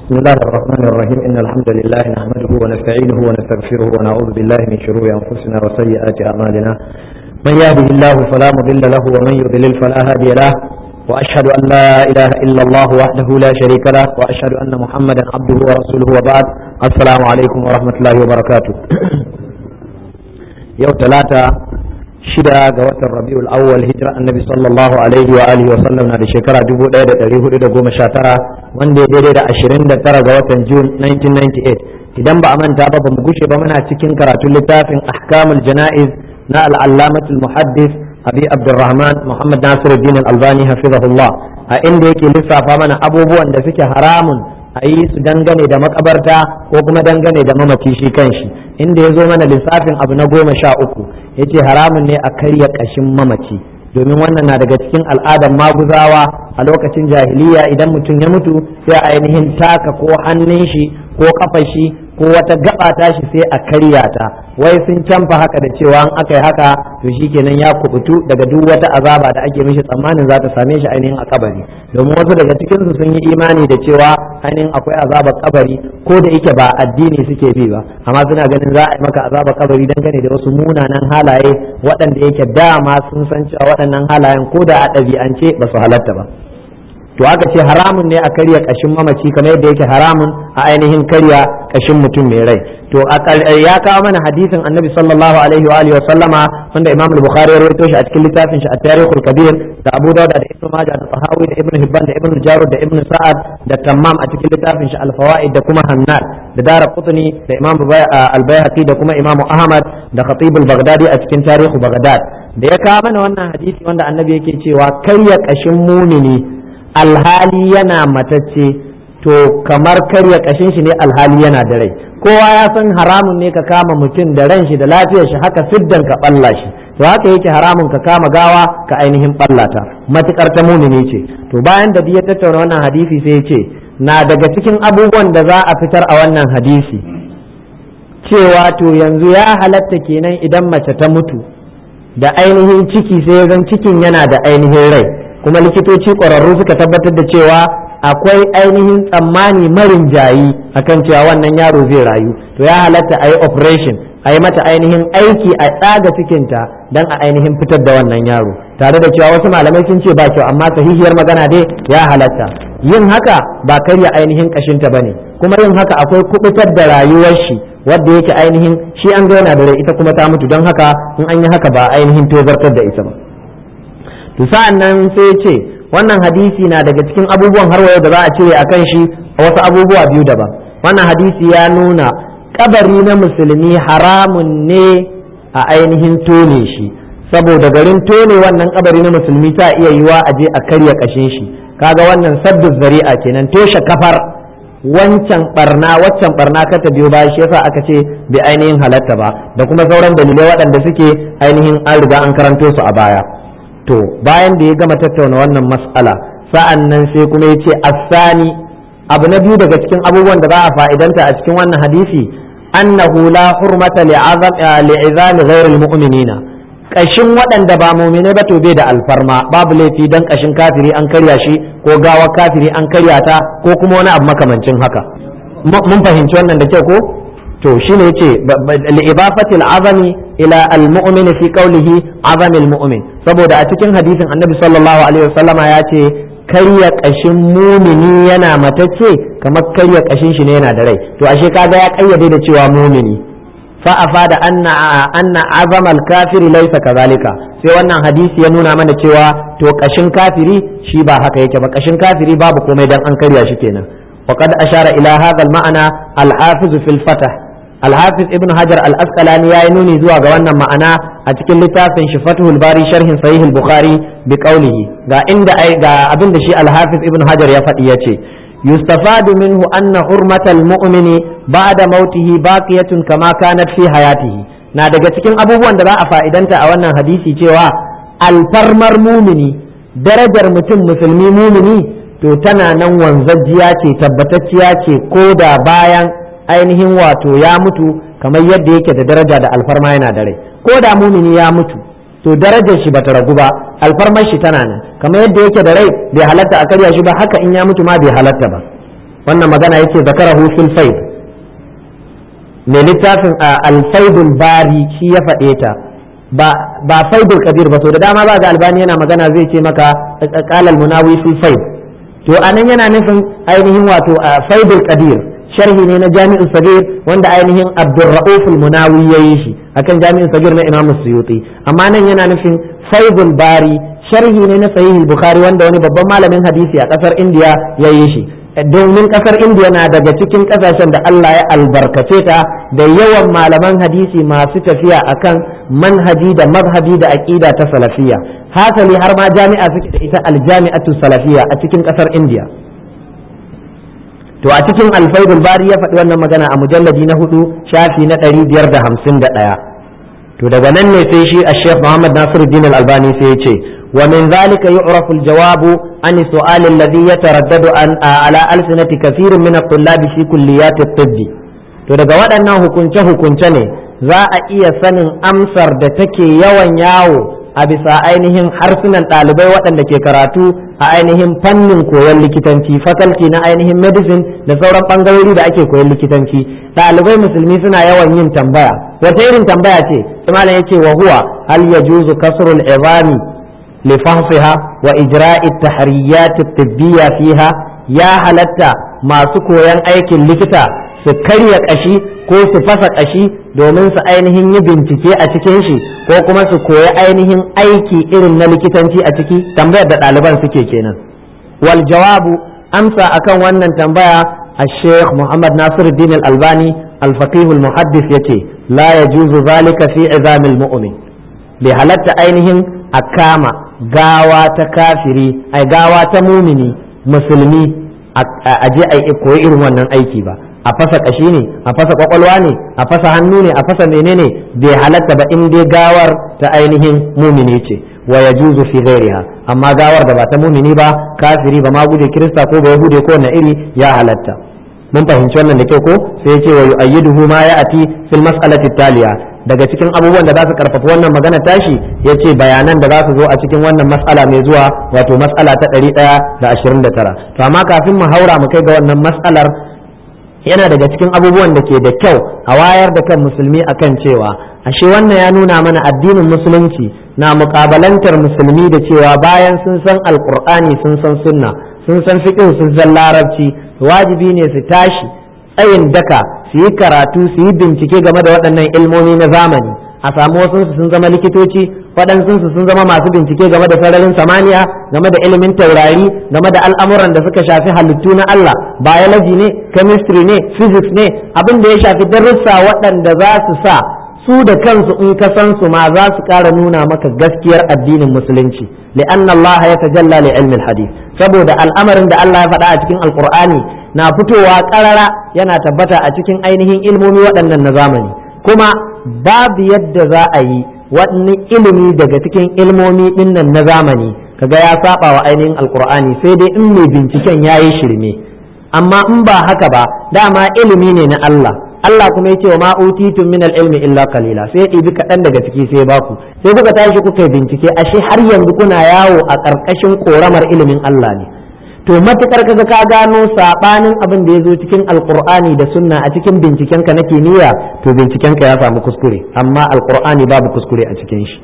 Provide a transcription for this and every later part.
بسم الله الرحمن الرحيم إن الحمد لله نحمده ونستعينه ونستغفره ونعوذ بالله من شرور أنفسنا وسيئات أعمالنا من يهده الله فلا مضل له ومن يضلل فلا هادي له وأشهد أن لا إله إلا الله وحده لا شريك له وأشهد أن محمدا عبده ورسوله وبعد السلام عليكم ورحمة الله وبركاته يوم ثلاثة shida ga watan rabiul awwal hijira annabi sallallahu alaihi wa alihi wa sallam na da shekara 1419 wanda ya daidai da 29 ga watan june 1998 idan ba a manta ba bamu gushe ba muna cikin karatun littafin ahkamul jana'iz na al-allamatul muhaddis abi abdurrahman muhammad nasiruddin al-albani hafizahullah a inda yake lissafa mana abubuwan da suke haramun a yi su dangane da makabarta ko kuma dangane da mamaci shi kanshi inda ya zo mana lissafin abu na goma sha uku ya ce haramun ne a karya ƙashin mamaci domin wannan na daga cikin al'adar maguzawa a lokacin jahiliya idan mutum ya mutu sai a ainihin taka ko hannun shi ko kafa shi ko wata gaba tashi sai a karya ta wai sun canfa haka da cewa an aka yi haka to shikenan ya kubutu daga duk wata azaba da ake mishi tsammanin za ta same shi ainihin a kabari domin wasu daga cikin su sun yi imani da cewa ainihin akwai azabar kabari ko da yake ba addini suke bi ba amma suna ganin za a yi maka azabar kabari dangane da wasu munanan halaye waɗanda yake dama sun san cewa waɗannan halayen ko da a ɗabi'ance ba su halatta ba to aka ce haramun ne a karya kashin mamaci kamar yadda yake haramun a ainihin karya kashin mutum mai rai to ya kawo mana hadisin annabi sallallahu alaihi wa alihi wa sallama wanda imam al-bukhari ya rawaito shi a cikin littafin shi at-tarikhul kabir da abu dawud da ibnu majah da tahawi da ibnu hibban da ibnu jarud da ibnu sa'ad da tammam a cikin littafin shi al-fawaid da kuma hannad da dara qutni da imam al-bayhaqi da kuma imam ahmad da khatib al-baghdadi a cikin tarihu baghdad da ya kawo mana wannan hadisi wanda annabi yake cewa karya kashin mumini alhali yana matacce to kamar karya kashin shi ne alhali yana da rai kowa ya san haramun ne ka kama mutum da ran shi da lafiyar shi haka siddan ka balla shi to haka yake haramun ka kama gawa ka ainihin ballata matukar ta mumini ce to bayan da ya tattauna wannan hadisi sai ya ce na daga cikin abubuwan da za a fitar a wannan hadisi cewa to yanzu ya halatta kenan idan mace ta mutu da ainihin ciki sai zan cikin yana da ainihin rai kuma likitoci ƙwararru suka tabbatar da cewa akwai ainihin tsammani marin jayi akan cewa wannan yaro zai rayu to ya halatta a yi operation a yi mata ainihin aiki a tsaga cikinta don a ainihin fitar da wannan yaro tare da cewa wasu malamai sun ce ba kyau amma sahihiyar magana dai ya halatta yin haka ba karya ainihin kashinta bane kuma yin haka akwai kubutar da rayuwar shi wadda yake ainihin shi an ga yana da rai ita kuma ta mutu don haka in an yi haka ba ainihin tozartar da ita ba to sa'an nan sai ce wannan hadisi na daga cikin abubuwan har da za a cire a kan shi a wasu abubuwa biyu daban wannan hadisi ya nuna kabari na musulmi haramun ne a ainihin tone shi saboda garin tone wannan kabari na musulmi ta iya yiwa a je a karya kashin shi kaga wannan saddu zari'a kenan toshe kafar wancan barna waccan barna ka ta biyo baya shi yasa aka ce bai ainihin halatta ba da kuma sauran dalilai waɗanda suke ainihin an riga an karanto su a baya to bayan da ya gama tattauna wannan mas'ala sa'an nan sai kuma ya ce asani abu na biyu daga cikin abubuwan da za a fa'idanta a cikin wannan hadisi annahu la hurmata li'izami ghairil mu'minina kashin waɗanda ba mu'mine ba to bai da alfarma babu laifi dan kashin kafiri an karya shi ko gawa kafiri an karya ta ko kuma wani abu makamancin haka mun fahimci wannan da kyau ko to shine yace li'ibafatil azami ila al-mu'min fi qawlihi azamil mu'min saboda a cikin hadisin annabi sallallahu alaihi wasallama ya ce karya kashin mumini yana matacce kamar karya kashin shi ne yana da rai to ashe kaga ya kayyade da cewa mumini fa afada anna anna azamal kafiri laysa kazalika sai wannan hadisi ya nuna mana cewa to kashin kafiri shi ba haka yake ba kashin kafiri babu komai dan an karya shi kenan وقد أشار إلى هذا المعنى الحافظ في الفتح الحافظ ابن حجر الأسقلاني ينوني زوا غوانا معنا أتكل لتافن شفته الباري شرح صحيح البخاري بقوله غا عند أي غا أبن شيء الحافظ ابن حجر يفتي يستفاد منه أن حرمة المؤمن بعد موته باقية كما كانت في حياته na daga cikin abubuwan da za a fa'idanta a wannan hadisi cewa alfarmar mumini darajar mutum musulmi mumini to tana nan wanzajjiya ce tabbatacciya ce ko da bayan ainihin wato ya mutu kamar yadda yake da daraja da alfarma yana da rai ko da mumini ya mutu to darajar shi bata ragu ba alfarmar shi tana nan kamar yadda yake da rai bai halatta a karya shi ba haka in ya mutu ma bai halatta ba wannan magana yake zakarahu fil faid mai littafin al-faidul bari shi ya faɗe ta ba ba faidul kabir ba to da dama ba ga albani yana magana zai ce maka qala al-munawi fil faid to anan yana nufin ainihin wato faidul qadir sharhi ne na jami'in sagir wanda ainihin abdurra'uf al-munawi yayi shi akan jami'in sagir na imam suyuti amma nan yana nufin faidul bari sharhi ne na sahih bukhari wanda wani babban malamin hadisi a kasar indiya yayi shi domin kasar indiya na daga cikin kasashen da Allah ya albarkace ta da yawan malaman hadisi masu tafiya akan manhaji da mazhabi da aqida ta salafiyya hasali har ma jami'a suke da ita aljami'atu salafiyya a cikin kasar indiya to a cikin alfaidul bari ya faɗi wannan magana a mujalladi na hudu shafi na ɗari biyar da hamsin da ɗaya to daga nan ne sai shi a sheikh muhammad nasiruddin al-albani sai ya ce wa min zalika yu'rafu al-jawabu an su'al alladhi yataraddadu an ala alsinati kathirin min at-tullab fi kulliyat at-tibb to daga waɗannan hukunce hukunce ne za a iya sanin amsar da take yawan yawo a bisa ainihin harsunan ɗalibai waɗanda ke karatu a ainihin fannin koyon likitanci fakalti na ainihin medicine da sauran ɓangarori da ake koyon likitanci ɗalibai musulmi suna yawan yin tambaya wata irin tambaya ce malam ya ce wa huwa hal yajuzu kasrul izami li fahsiha wa ijra'i tahriyat tibbiya fiha ya halatta masu koyon aikin likita su karya kashi ko su fasa kashi domin su ainihin yi bincike a cikin shi ko kuma su koyi ainihin aiki irin na likitanci a ciki tambayar da ɗaliban suke kenan wal jawabu amsa akan wannan tambaya الشيخ محمد ناصر الدين الألباني الفقيه المحدث يتي لا يجوز ذلك في عظام المؤمن بحالة أينهم أكاما غاوة كافري أي غاوة مؤمني مسلمي أجي أي إكوي إرم ونن أيكي با a fasa kashi ne a fasa kwakwalwa ne a fasa hannu ne a fasa menene bai halatta ba in dai gawar ta ainihin mumini ce wa yajuzu fi ghairiha amma gawar da ba ta mumini ba kafiri ba ma guje kirista ko ba yahude ko na iri ya halatta mun fahimci wannan da kyau ko sai ya ce wa yu'ayyiduhu ma ya'ati fil mas'alati taliya daga cikin abubuwan da za su karfafa wannan magana tashi ya ce bayanan da za su zo a cikin wannan mas'ala mai zuwa wato mas'ala ta ɗari ɗaya da ashirin da tara to amma kafin mu haura mu kai ga wannan mas'alar yana daga cikin abubuwan da ke da kyau a wayar da kan musulmi akan cewa ashe wannan ya nuna mana addinin musulunci na mukabalantar musulmi da cewa bayan sun san alkur'ani sun san sunna sun san fiqh sun san larabci wajibi ne su tashi tsayin daka su yi karatu su yi bincike game da waɗannan ilmomi na zamani a samu wasu sun zama likitoci waɗansu sun zama masu bincike game da sararin samaniya game da ilimin taurari game da al'amuran da suka shafi halittu na Allah biology ne chemistry ne physics ne abin da ya shafi darussa waɗanda za su sa su da kansu in ka san su ma za su ƙara nuna maka gaskiyar addinin musulunci li'anna Allah ya tajalla li ilmin hadith saboda al'amarin da Allah ya faɗa a cikin alqur'ani na fitowa ƙarara yana tabbata a cikin ainihin ilmomi waɗannan na zamani kuma babu yadda za a yi wani ilimi daga cikin ilmomi dinnan na zamani kaga ya saba wa ainihin alkur'ani sai dai in mai binciken ya yi shirme amma in ba haka ba dama ilimi ne na Allah Allah kuma ya ce wa ma'utitun min ilmi illa qalila sai ya ɗibi kaɗan daga ciki sai baku sai kuka tashi kuka yi bincike ashe har yanzu kuna yawo a ƙarƙashin ƙoramar ilimin Allah ne to matukar kaga ka gano sabanin abin da ya zo cikin alkur'ani da sunna a cikin bincikenka na kimiyya to bincikenka ya samu kuskure amma alkur'ani babu kuskure a cikin shi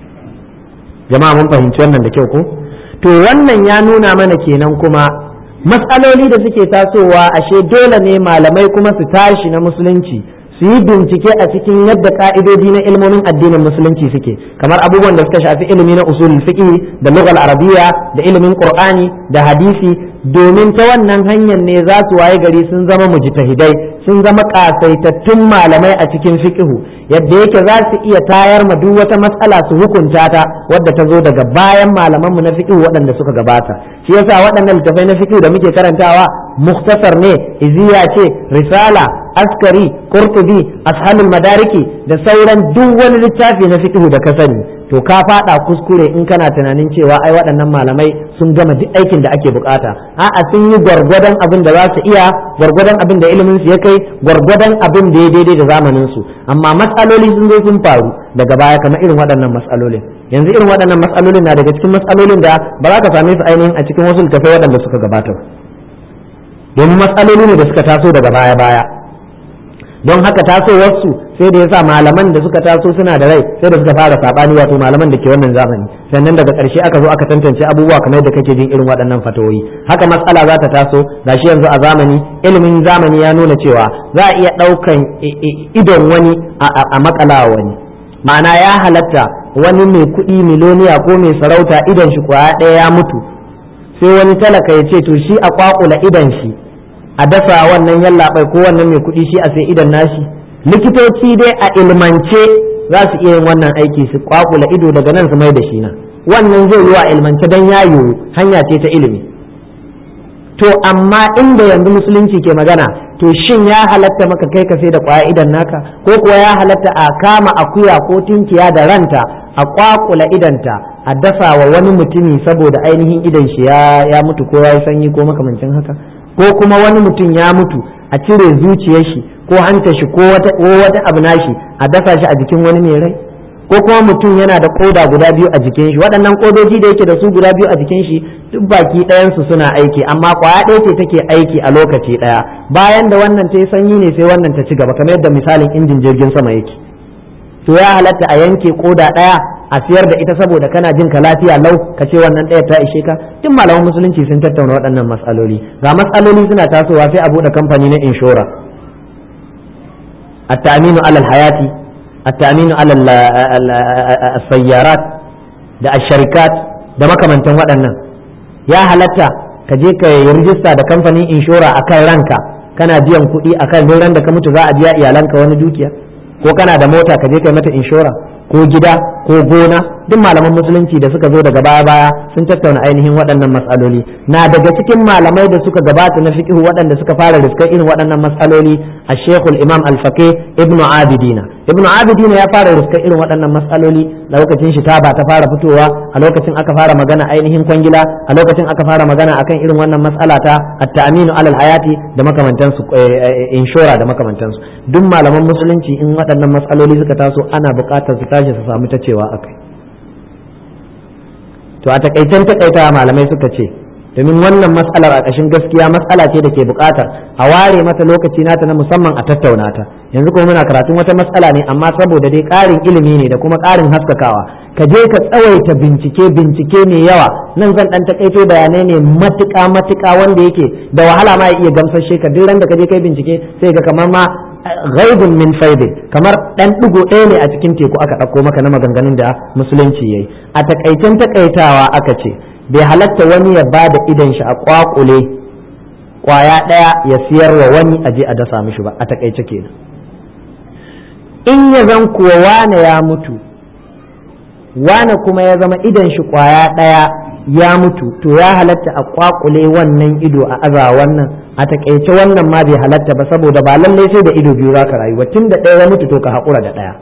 jama'a mun fahimci wannan da kyau ko to wannan ya nuna mana kenan kuma matsaloli da suke tasowa ashe dole ne malamai kuma su tashi na musulunci su yi bincike a cikin yadda ka'idodi na ilmomin addinin musulunci suke kamar abubuwan da suka shafi ilimi na usul fiqh da lughal arabiyya da ilimin qur'ani da hadisi domin ta wannan hanyar ne za su waye gari sun zama mujtahidai sun zama kasaitattun malamai a cikin fiqhu yadda yake za su iya tayar ma duk wata matsala su hukunta ta wadda ta zo daga bayan malaman mu na fiqhu waɗanda suka gabata shi yasa waɗannan littafai na fiqhu da muke karantawa muktasar ne iziya ce risala askari qurtubi ashalul madariki da sauran duk wani littafi na fiqhu da ka sani to ka fada kuskure in kana tunanin cewa ai waɗannan malamai sun gama duk aikin da ake bukata a'a sun yi gwargwadon abin da za su iya gwargwadon abin da ilimin su ya kai gwargwadon abin da ya daidai da zamanin su amma matsaloli sun zo sun faru daga baya kamar irin waɗannan matsalolin yanzu irin waɗannan matsalolin na daga cikin matsalolin da ba za ka same su ainihin a cikin wasu littafai waɗanda suka gabata domin matsaloli ne da suka taso daga baya baya don haka tasowarsu sai da yasa malaman da suka taso suna da rai sai da suka fara sabani wato malaman da ke wannan zamani sannan daga ƙarshe aka zo aka tantance abubuwa kamar yadda kake jin irin waɗannan fatawoyi haka matsala za ta taso gashi yanzu a zamani ilimin zamani ya nuna cewa za a iya ɗaukan idon wani a makala wani ma'ana ya halatta wani mai kuɗi miloniya ko mai sarauta idon shi kwaya ɗaya ya mutu sai wani talaka ya ce to shi a kwakula idon shi a dasa wannan yallaɓai ko wannan mai kuɗi shi a sai idon nashi likitoci dai a ilmance za su iya yin wannan aiki su kwakula ido daga nan su mai da shi na wannan zai yi wa ilmance don ya yiwu hanya ce ta ilimi to amma inda yanzu musulunci ke magana to shin ya halatta maka kai ka sai da kwaya idan naka ko kuwa ya halatta a kama akuya ko tinkiya da ranta a kwakula idanta a dafa wa wani mutumi saboda ainihin idan shi ya mutu ko ya yi sanyi ko makamancin haka ko kuma wani mutum ya mutu a cire zuciyar shi ko hanta shi ko wata abu nashi a dafa shi a jikin wani mai rai ko kuma mutum yana da koda guda biyu a jikin shi waɗannan kodoji da yake da su guda biyu a jikin shi duk baki ɗayansu suna aiki amma kwaya ɗaya ce take aiki a lokaci ɗaya bayan da wannan ta yi sanyi ne sai wannan ta ci gaba kamar yadda misalin injin jirgin sama yake to ya halatta a yanke koda ɗaya a siyar da ita saboda kana jin ka lafiya lau ka ce wannan ɗaya ta ishe ka duk malaman musulunci sun tattauna waɗannan matsaloli ga matsaloli suna tasowa sai a buɗe kamfani na inshora التأمين على الحياة التأمين على السيارات da الشركات da makamantan waɗannan ya halatta ka je ka yi rijista da kamfanin inshora a kan ranka kana biyan kuɗi a kan ran da ka mutu za a biya iyalanka wani dukiya ko kana da mota ka je ka yi mata inshora ko gida ko gona duk malaman musulunci da suka zo daga baya baya sun tattauna ainihin waɗannan matsaloli na daga cikin malamai da suka gabata na fiqhu waɗanda suka fara riskar irin waɗannan matsaloli a shekul imam alfaqih ibnu abidina ibnu abidina ya fara riskar irin waɗannan matsaloli lokacin shi taba ta fara fitowa a lokacin aka fara magana ainihin kwangila a lokacin aka fara magana akan irin wannan matsala ta at-ta'minu alal hayati da makamantansu inshora da makamantansu duk malaman musulunci in waɗannan matsaloli suka taso ana buƙatar su tashi su samu ta cewa akai to a takaicen takaita malamai suka ce domin wannan matsalar a ƙashin gaskiya matsala ce da ke buƙatar a ware mata lokaci nata na musamman a tattauna ta yanzu kuma muna karatun wata matsala ne amma saboda dai ƙarin ilimi ne da kuma ƙarin haskakawa ka je ka tsawaita bincike bincike mai yawa nan zan ɗan takaito bayanai ne matuƙa matuƙa wanda yake da wahala ma ya iya gamsashe ka duk ran da ka je kai bincike sai ga kamar ma ghaibun min faidin kamar dan digo ɗaya ne a cikin teku aka ɗauko maka na maganganun da musulunci yayi a takaicen takaitawa aka ce bai halatta wani ya ba da idan shi a kwakule kwaya ɗaya ya siyar wa wani a je a dasa mishi ba a takaice kenan in ya zan kuwa wane ya mutu wane kuma ya zama idan shi kwaya ɗaya ya mutu to ya halatta a kwakule wannan ido a aza wannan a takaice wannan ma bai halatta ba saboda ba lallai sai da ido biyu zaka rayu ba tun da ɗaya ya mutu to ka haƙura da ɗaya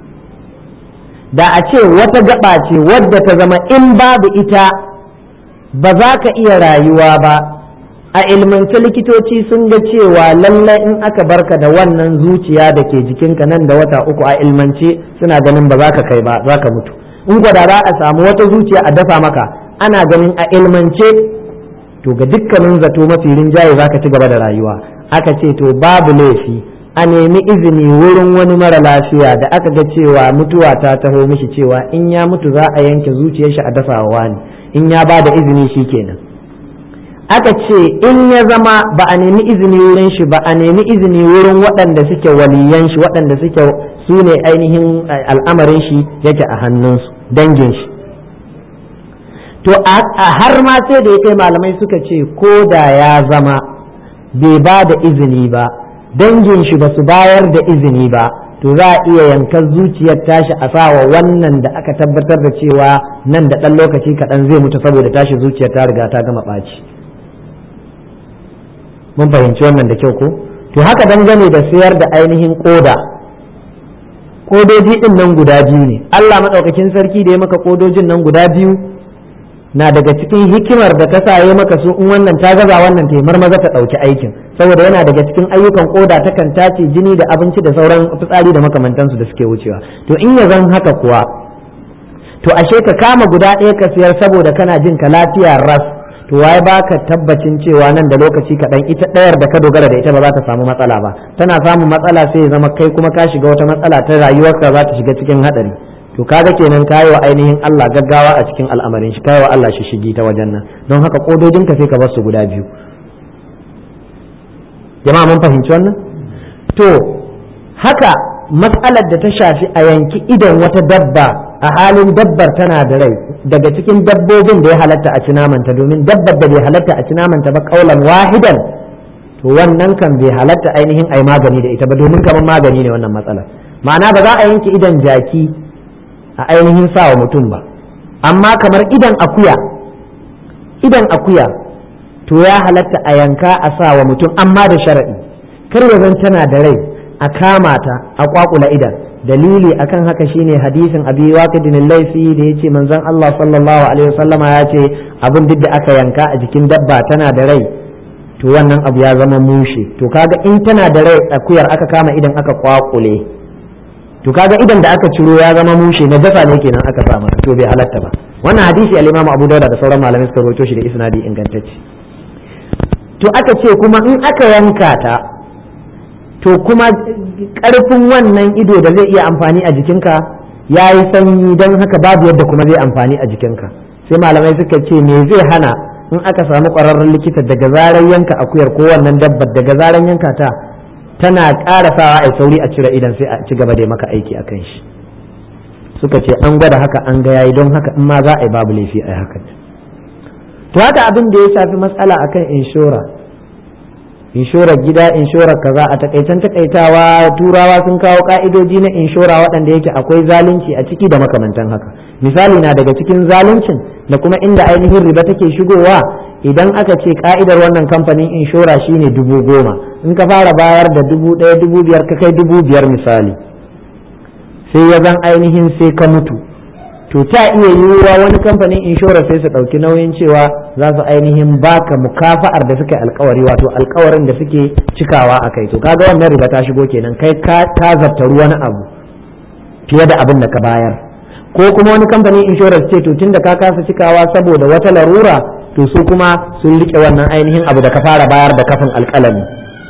da a ce wata gaba ce wadda ta zama in babu ita ba za ka iya rayuwa ba a ilmance likitoci sun ga cewa lallai in aka barka da wannan zuciya da ke jikinka nan da wata uku a ilmance suna ganin ba za ka kai ba za ka mutu in gwada za a samu wata zuciya a dafa maka ana ganin a ilmance to ga dukkanin zato mafi rinjaye za ka ci gaba da rayuwa aka ce to babu laifi a nemi izini wurin wani mara lafiya da aka ga cewa mutuwa ta taho mishi cewa in ya mutu za a yanke zuciyar shi a dafa wa ne in ya ba da izini shi kenan aka ce in ya zama ba a nemi izini wurin shi ba a nemi izini wurin waɗanda suke waliyan shi waɗanda suke su ne ainihin al'amarin shi yake a hannunsu dangin shi to a har ma sai da ya kai malamai suka ce ko da ya zama bai ba da izini ba dangin shi ba su bayar da izini ba to za a iya yankar zuciyar tashi a sawa wannan da aka tabbatar da cewa nan da ɗan lokaci kaɗan zai mutu saboda tashi zuciyar ta riga ta gama ɓaci mun fahimci wannan da kyau ko to haka dangane da sayar da ainihin koda kodoji ɗin nan guda biyu ne Allah maɗaukakin sarki da ya maka kodojin nan guda biyu na daga cikin hikimar da ta sa ya maka su in wannan ta gaza wannan ta marmaza ta ɗauki aikin saboda yana daga cikin ayyukan koda ta kan tace jini da abinci da sauran fitsari da makamantansu da suke wucewa to in ya zan haka kuwa to ashe ka kama guda ɗaya ka siyar saboda kana jin ka lafiya ras to to waye baka tabbacin cewa nan da lokaci kaɗan ita ɗayar da ka dogara da ita ba za ta samu matsala ba tana samun matsala sai ya zama kai kuma ka shiga wata matsala ta rayuwarka za ta shiga cikin haɗari to kaga kenan kayi wa ainihin Allah gaggawa a cikin al'amarin shi kayi wa Allah shi shigi ta wajen nan don haka kodojin ka sai ka bar su guda biyu jama'a mun fahimci wannan to haka matsalar da ta shafi a yanki idan wata dabba a halin dabbar tana da rai daga cikin dabbobin da ya halatta a ci namanta domin dabbar da bai halatta a ci namanta ba kaulan wahidan to wannan kan bai halatta ainihin ai magani da ita ba domin kamar magani ne wannan matsalar ma'ana ba za a yanke idan jaki a ainihin sawa mutum ba amma kamar idan akuya idan akuya to ya halatta a yanka a sawa mutum amma da sharaɗi kar ya zan tana da rai a kama ta a kwakula idan dalili akan haka shine hadisin abi waqidin laifi da yace manzon Allah sallallahu alaihi wasallama ya ce abin duk da aka yanka a jikin dabba tana da rai to wannan abu ya zama mushe to kaga in tana da rai akuyar aka kama idan aka kwakule to kaga idan da aka ciro ya zama mushe na jasa ne kenan aka sa mata to bai halatta ba wannan hadisi al-Imam Abu Dawud da sauran malamai suka rawaito shi da isnadi ingantacce to aka ce kuma in aka yanka ta to kuma karfin wannan ido da zai iya amfani a jikinka ya yi sanyi don haka babu yadda kuma zai amfani a jikinka sai malamai suka ce me zai hana in aka samu ƙwararren likita daga zarar yanka akuyar ko wannan dabbar daga zarar yanka ta tana ƙara sawa a sauri a cire idan sai a ci gaba da maka aiki a kan shi suka ce an gwada haka an ga yayi don haka in ma za a yi babu laifi a haka to haka abin da ya shafi matsala akan inshora inshorar gida inshorar kaza a takaicen takaitawa turawa sun kawo ka'idoji na inshora waɗanda yake akwai zalunci a ciki da makamantan haka misali na daga cikin zaluncin da kuma inda ainihin riba take shigowa idan aka ce ka'idar wannan kamfanin inshora shine dubu goma in ka fara bayar da dubu ɗaya dubu biyar ka kai dubu biyar misali sai ya zan ainihin sai ka mutu to ta iya yiwuwa wani kamfanin inshora sai su ɗauki nauyin cewa za su ainihin baka mukafa'ar da suka yi alkawari wato alkawarin da suke cikawa a kai to kaga wannan riba ta shigo kenan kai ka zartaru wani abu fiye da abin da ka bayar ko kuma wani kamfanin inshora ce to tunda ka kasa cikawa saboda wata larura to su kuma sun rike wannan ainihin abu da ka fara bayar da kafin alkalami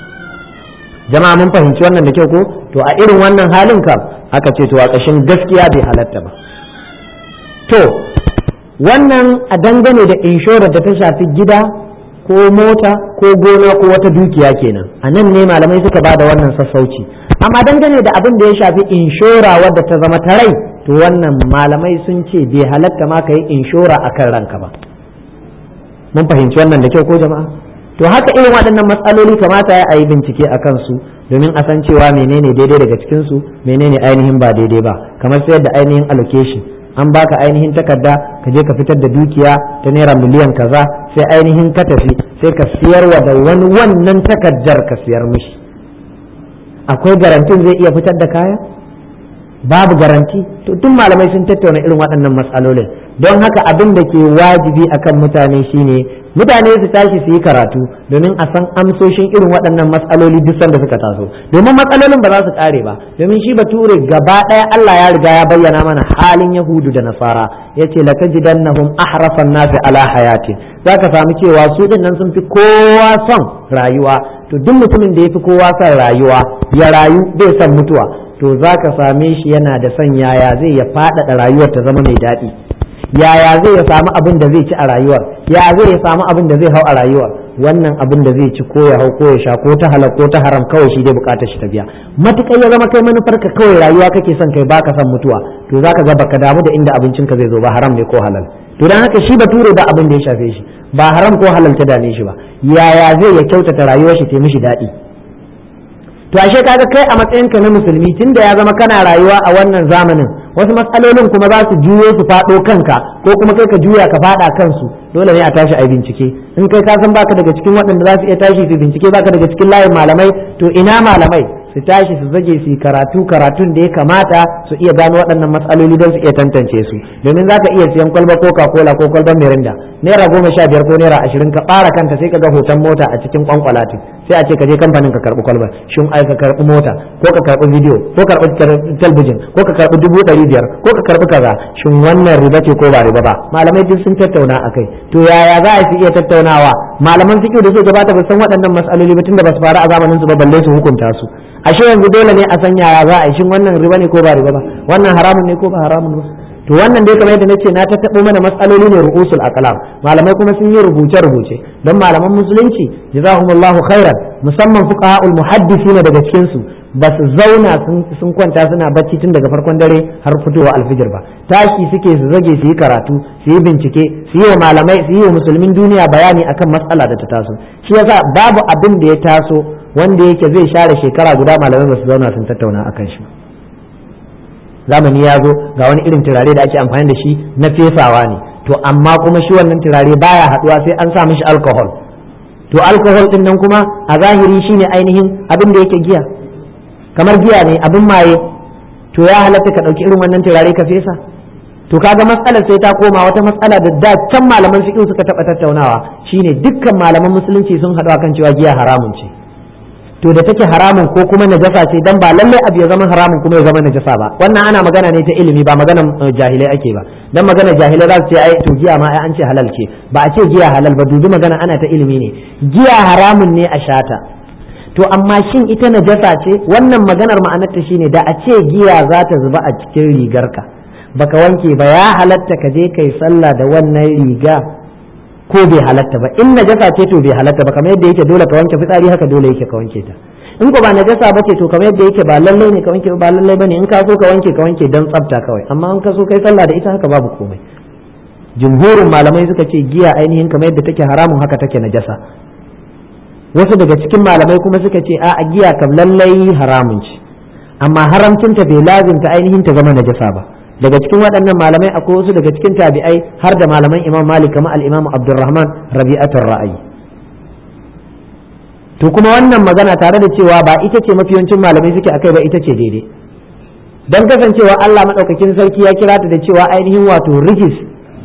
jama'a mun fahimci wannan da kyau ko to a irin wannan halin kam aka ce to a ƙashin gaskiya bai halatta ba to wannan a dangane da inshorar da ta shafi gida ko mota ko gona ko wata dukiya kenan a nan ne malamai suka ba da wannan sassauci amma dangane da abin da ya shafi inshora wadda ta zama ta rai to wannan malamai sun ce bai halatta ma ka yi inshora a kan ranka ba mun fahimci wannan da kyau ko jama'a to haka irin waɗannan matsaloli kamata ya yi bincike a kansu domin a san cewa menene daidai daga cikinsu menene ainihin ba daidai ba kamar sayar da ainihin allocation an baka ainihin takarda ka je ka fitar da dukiya ta naira miliyan kaza sai ainihin ka tafi sai ka siyarwa da wani wannan takardar ka siyar mishi akwai garantin zai iya fitar da kaya babu garanti to duk malamai sun tattauna irin waɗannan matsalolin don haka abin da ke wajibi akan mutane shine mutane su tashi su yi karatu domin a san amsoshin irin waɗannan matsaloli duk sanda suka taso domin matsalolin ba za su ƙare ba domin shi bature gaba ɗaya Allah ya riga ya bayyana mana halin yahudu da nasara yace latajidannahum ahrasan nasi ala hayatin zaka samu cewa su din nan sun fi kowa son rayuwa to duk mutumin da ya fi kowa son rayuwa ya rayu bai son mutuwa to zaka same shi yana da son yaya zai ya faɗaɗa rayuwar ta zama mai daɗi yaya zai ya samu abin da zai ci a rayuwar ya zai ya samu abin da zai hau a rayuwar wannan abin da zai ci ko ya hau ko ya sha ko ta halal ko ta haram kawai shi dai bukatar shi ta biya matukar ya zama kai manufar ka kawai rayuwa kake son kai baka son mutuwa to zaka ga baka damu da inda abincin ka zai zo ba haram ne ko halal to dan haka shi bature ba abin da ya shafe shi ba haram ko halal ta dame shi ba yaya zai ya kyautata rayuwar shi ta mishi daɗi to ashe kaga kai a matsayinka na musulmi tunda ya zama kana rayuwa a wannan zamanin wasu matsalolin kuma za su juyo su faɗo kanka ko kuma kai ka juya ka faɗa kansu dole ne a tashi a bincike in kai ka san baka daga cikin waɗanda za su iya tashi su bincike baka daga cikin layin malamai to ina malamai su tashi su zage su yi karatu karatun da ya kamata su iya gano waɗannan matsaloli don su iya tantance su domin za ka iya siyan kwalba coca cola ko kwalban mirinda naira goma sha biyar ko naira ashirin ka ɓara kanta sai ka ga hoton mota a cikin kwankwalatin sai a ce ka je kamfanin ka karɓi kwalba shin ai ka karɓi mota ko ka karɓi bidiyo ko karɓi talbijin ko ka karɓi dubu ɗari biyar ko ka karɓi kaza shin wannan riba ce ko ba riba ba malamai duk sun tattauna a kai to yaya za a iya tattaunawa malaman fiqh da suka gabata ba san waɗannan matsaloli ba tunda ba su faru a zamanin su ba balle su hukunta su ashe yanzu dole ne a san yaya za a yi shin wannan riba ne ko ba riba ba wannan haramun ne ko ba haramun ba to wannan dai kamar yadda nace na tattaɓo mana matsaloli ne ru'usul aqlam malamai kuma sun yi rubuce rubuce don malaman musulunci jazahumullahu khairan musamman fuqaha'ul muhaddisina daga cikin su ba su zauna sun kwanta suna bacci tun daga farkon dare har fitowa alfijir ba tashi suke su zage su yi karatu su yi bincike su yi wa malamai su yi wa musulmin duniya bayani akan matsala da ta taso shi yasa babu abin da ya taso wanda yake zai share shekara guda malamai ba su zauna sun tattauna akan shi zamani ya zo ga wani irin turare da ake amfani da shi na fesawa ne to amma kuma shi wannan turare baya haduwa sai an sa mishi alcohol to alcohol din nan kuma a zahiri shine ainihin abin da yake giya kamar giya ne abin maye to ya halatta ka ɗauki irin wannan turare ka fesa to kaga matsalar sai ta koma wata matsala da da can malaman fiqh suka taɓa tattaunawa shine dukkan malaman musulunci sun haɗu akan cewa giya haramun ce to da take haramun ko kuma najasa ce dan ba lalle abu ya zama haramun kuma ya zama najasa ba wannan ana magana ne ta ilimi ba maganan jahilai ake ba dan magana jahilai za su ce ai to giya ma ai an ce halal ce ba a ce giya halal ba dubi magana ana ta ilimi ne giya haramun ne a shata to amma shin ita najasa ce wannan maganar ma'anarta shine da a ce giya za ta zuba a cikin rigarka baka wanke ba ya halatta ka je kai sallah da wannan riga ko bai halatta ba in najasa ce to bai halatta ba kamar yadda yake dole ka wanke fitsari haka dole yake ka wanke ta in ko ba najasa ba ce to kamar yadda yake ba lallai ne ka wanke ba lallai bane in ka so ka wanke ka wanke dan tsafta kawai amma in ka so kai sallah da ita haka babu komai jumhurin malamai suka ce giya ainihin kamar yadda take haramun haka take najasa wasu daga cikin malamai kuma suka ce a giya kam lallai haramun ce amma haramcinta bai lazimta ainihin ta zama najasa ba daga cikin waɗannan malamai akwai wasu daga cikin tabi'ai har da malaman imam malik kamar al-imam abdurrahman rabi'atul ra'ayi to kuma wannan magana tare da cewa ba ita ce mafiyancin malamai suke akai ba ita ce daidai dan kasancewa Allah madaukakin sarki ya kira ta da cewa ainihin wato rijis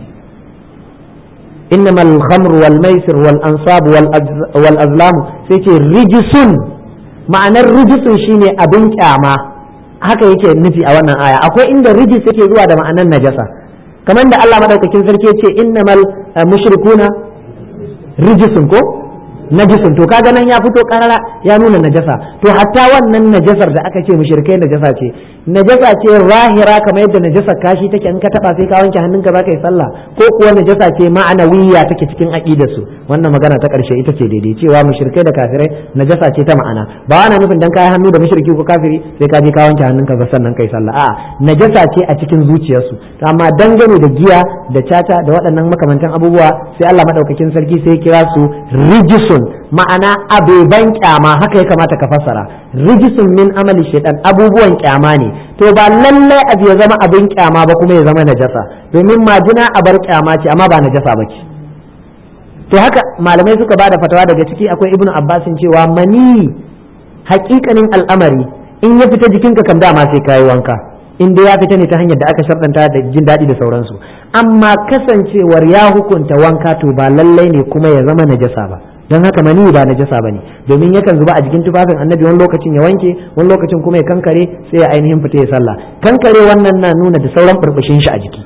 إنما الخمر والميسر والأنصاب والأزلام سيتي رجس معنى الرجس شيني أبن كاما haka yake nufi a wannan aya akwai inda rijis yake zuwa da ma'anar najasa kamar da Allah madaukakin sarki yace innamal mushrikuna rijisun ko najisun to kaga nan ya fito karara ya nuna najasa to hatta wannan najasar da aka ce mushrikai najasa ce najasa ce rahira kamar yadda najasa kashi take in ka taba sai ka wanke hannunka za ka yi sallah ko kuwa najasa ce ma'anawiyya take cikin aqidar su wannan magana ta karshe ita ce daidai cewa mushrikai da kafirai najasa ce ta ma'ana ba ana nufin dan kai hannu da mushriki ko kafiri sai ka je ka wanke hannunka ba sannan kai sallah a'a najasa ce a cikin zuciyarsu amma dangane da giya da caca da waɗannan makamantan abubuwa sai Allah madaukakin sarki sai ya kira su rijisun ma'ana abeban kyama haka ya kamata ka fassara rijisun min amali shaitan abubuwan kyama ne to ba lallai abu ya zama abin kyama ba kuma ya zama najasa domin majina a bar kyama ce amma ba najasa ba ce to haka malamai suka ba da fatawa daga ciki akwai ibnu abbasin cewa mani hakikanin al'amari in ya fita jikinka kam dama sai kayi wanka in dai ya fita ne ta hanyar da aka sharɗanta da jin daɗi da sauransu amma kasancewar ya hukunta wanka to ba lallai ne kuma ya zama najasa ba don haka mani ba najasa bane domin yakan zuba a jikin tufafin annabi wani lokacin ya wanke wani lokacin kuma ya kankare sai ya ainihin fita ya sallah kankare wannan na nuna da sauran burbushin shi a jiki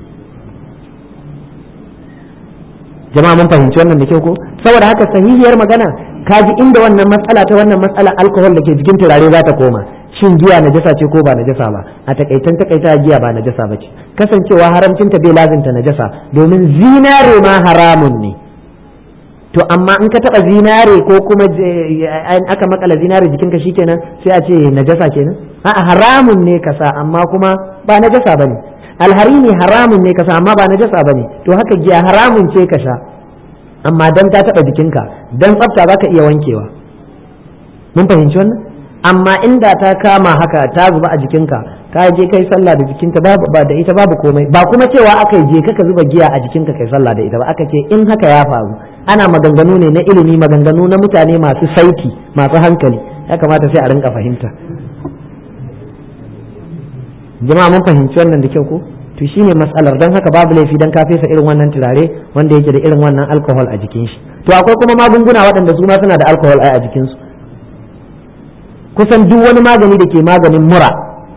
jama'a mun fahimci wannan da kyau ko saboda haka sahihiyar magana kaji inda wannan matsala ta wannan matsala alkohol da ke jikin turare za ta koma shin giya najasa ce ko ba najasa ba a takaitan takaita giya ba najasa ba ce kasancewa haramcinta bai lazimta najasa domin zinare ma haramun ne to amma in ka taba zinare ko kuma aka makala zinare jikinka shikenan sai a ce najasa kenan a'a haramun ne kasa amma kuma ba najasa bane alhari ne haramun ne kasa amma ba najasa bane to haka giya haramun ce ka sha amma dan ta taba jikinka dan tsafta zaka iya wankewa mun fahimci wannan amma inda ta kama haka ta zuba a jikinka ka je kai sallah da jikinta babu ba da ita babu komai ba kuma cewa aka je ka zuba giya a jikinka kai sallah da ita ba aka ce in haka ya faru ana maganganu ne na ilimi maganganu na mutane masu saiti masu hankali ya kamata sai a rinka fahimta jama'a mun fahimci wannan da kyau ko to shine matsalar don haka babu laifi dan ka fesa irin wannan turare wanda yake da irin wannan alcohol a jikin shi to akwai kuma magunguna waɗanda su ma suna da alcohol a jikinsu kusan duk wani magani da ke maganin mura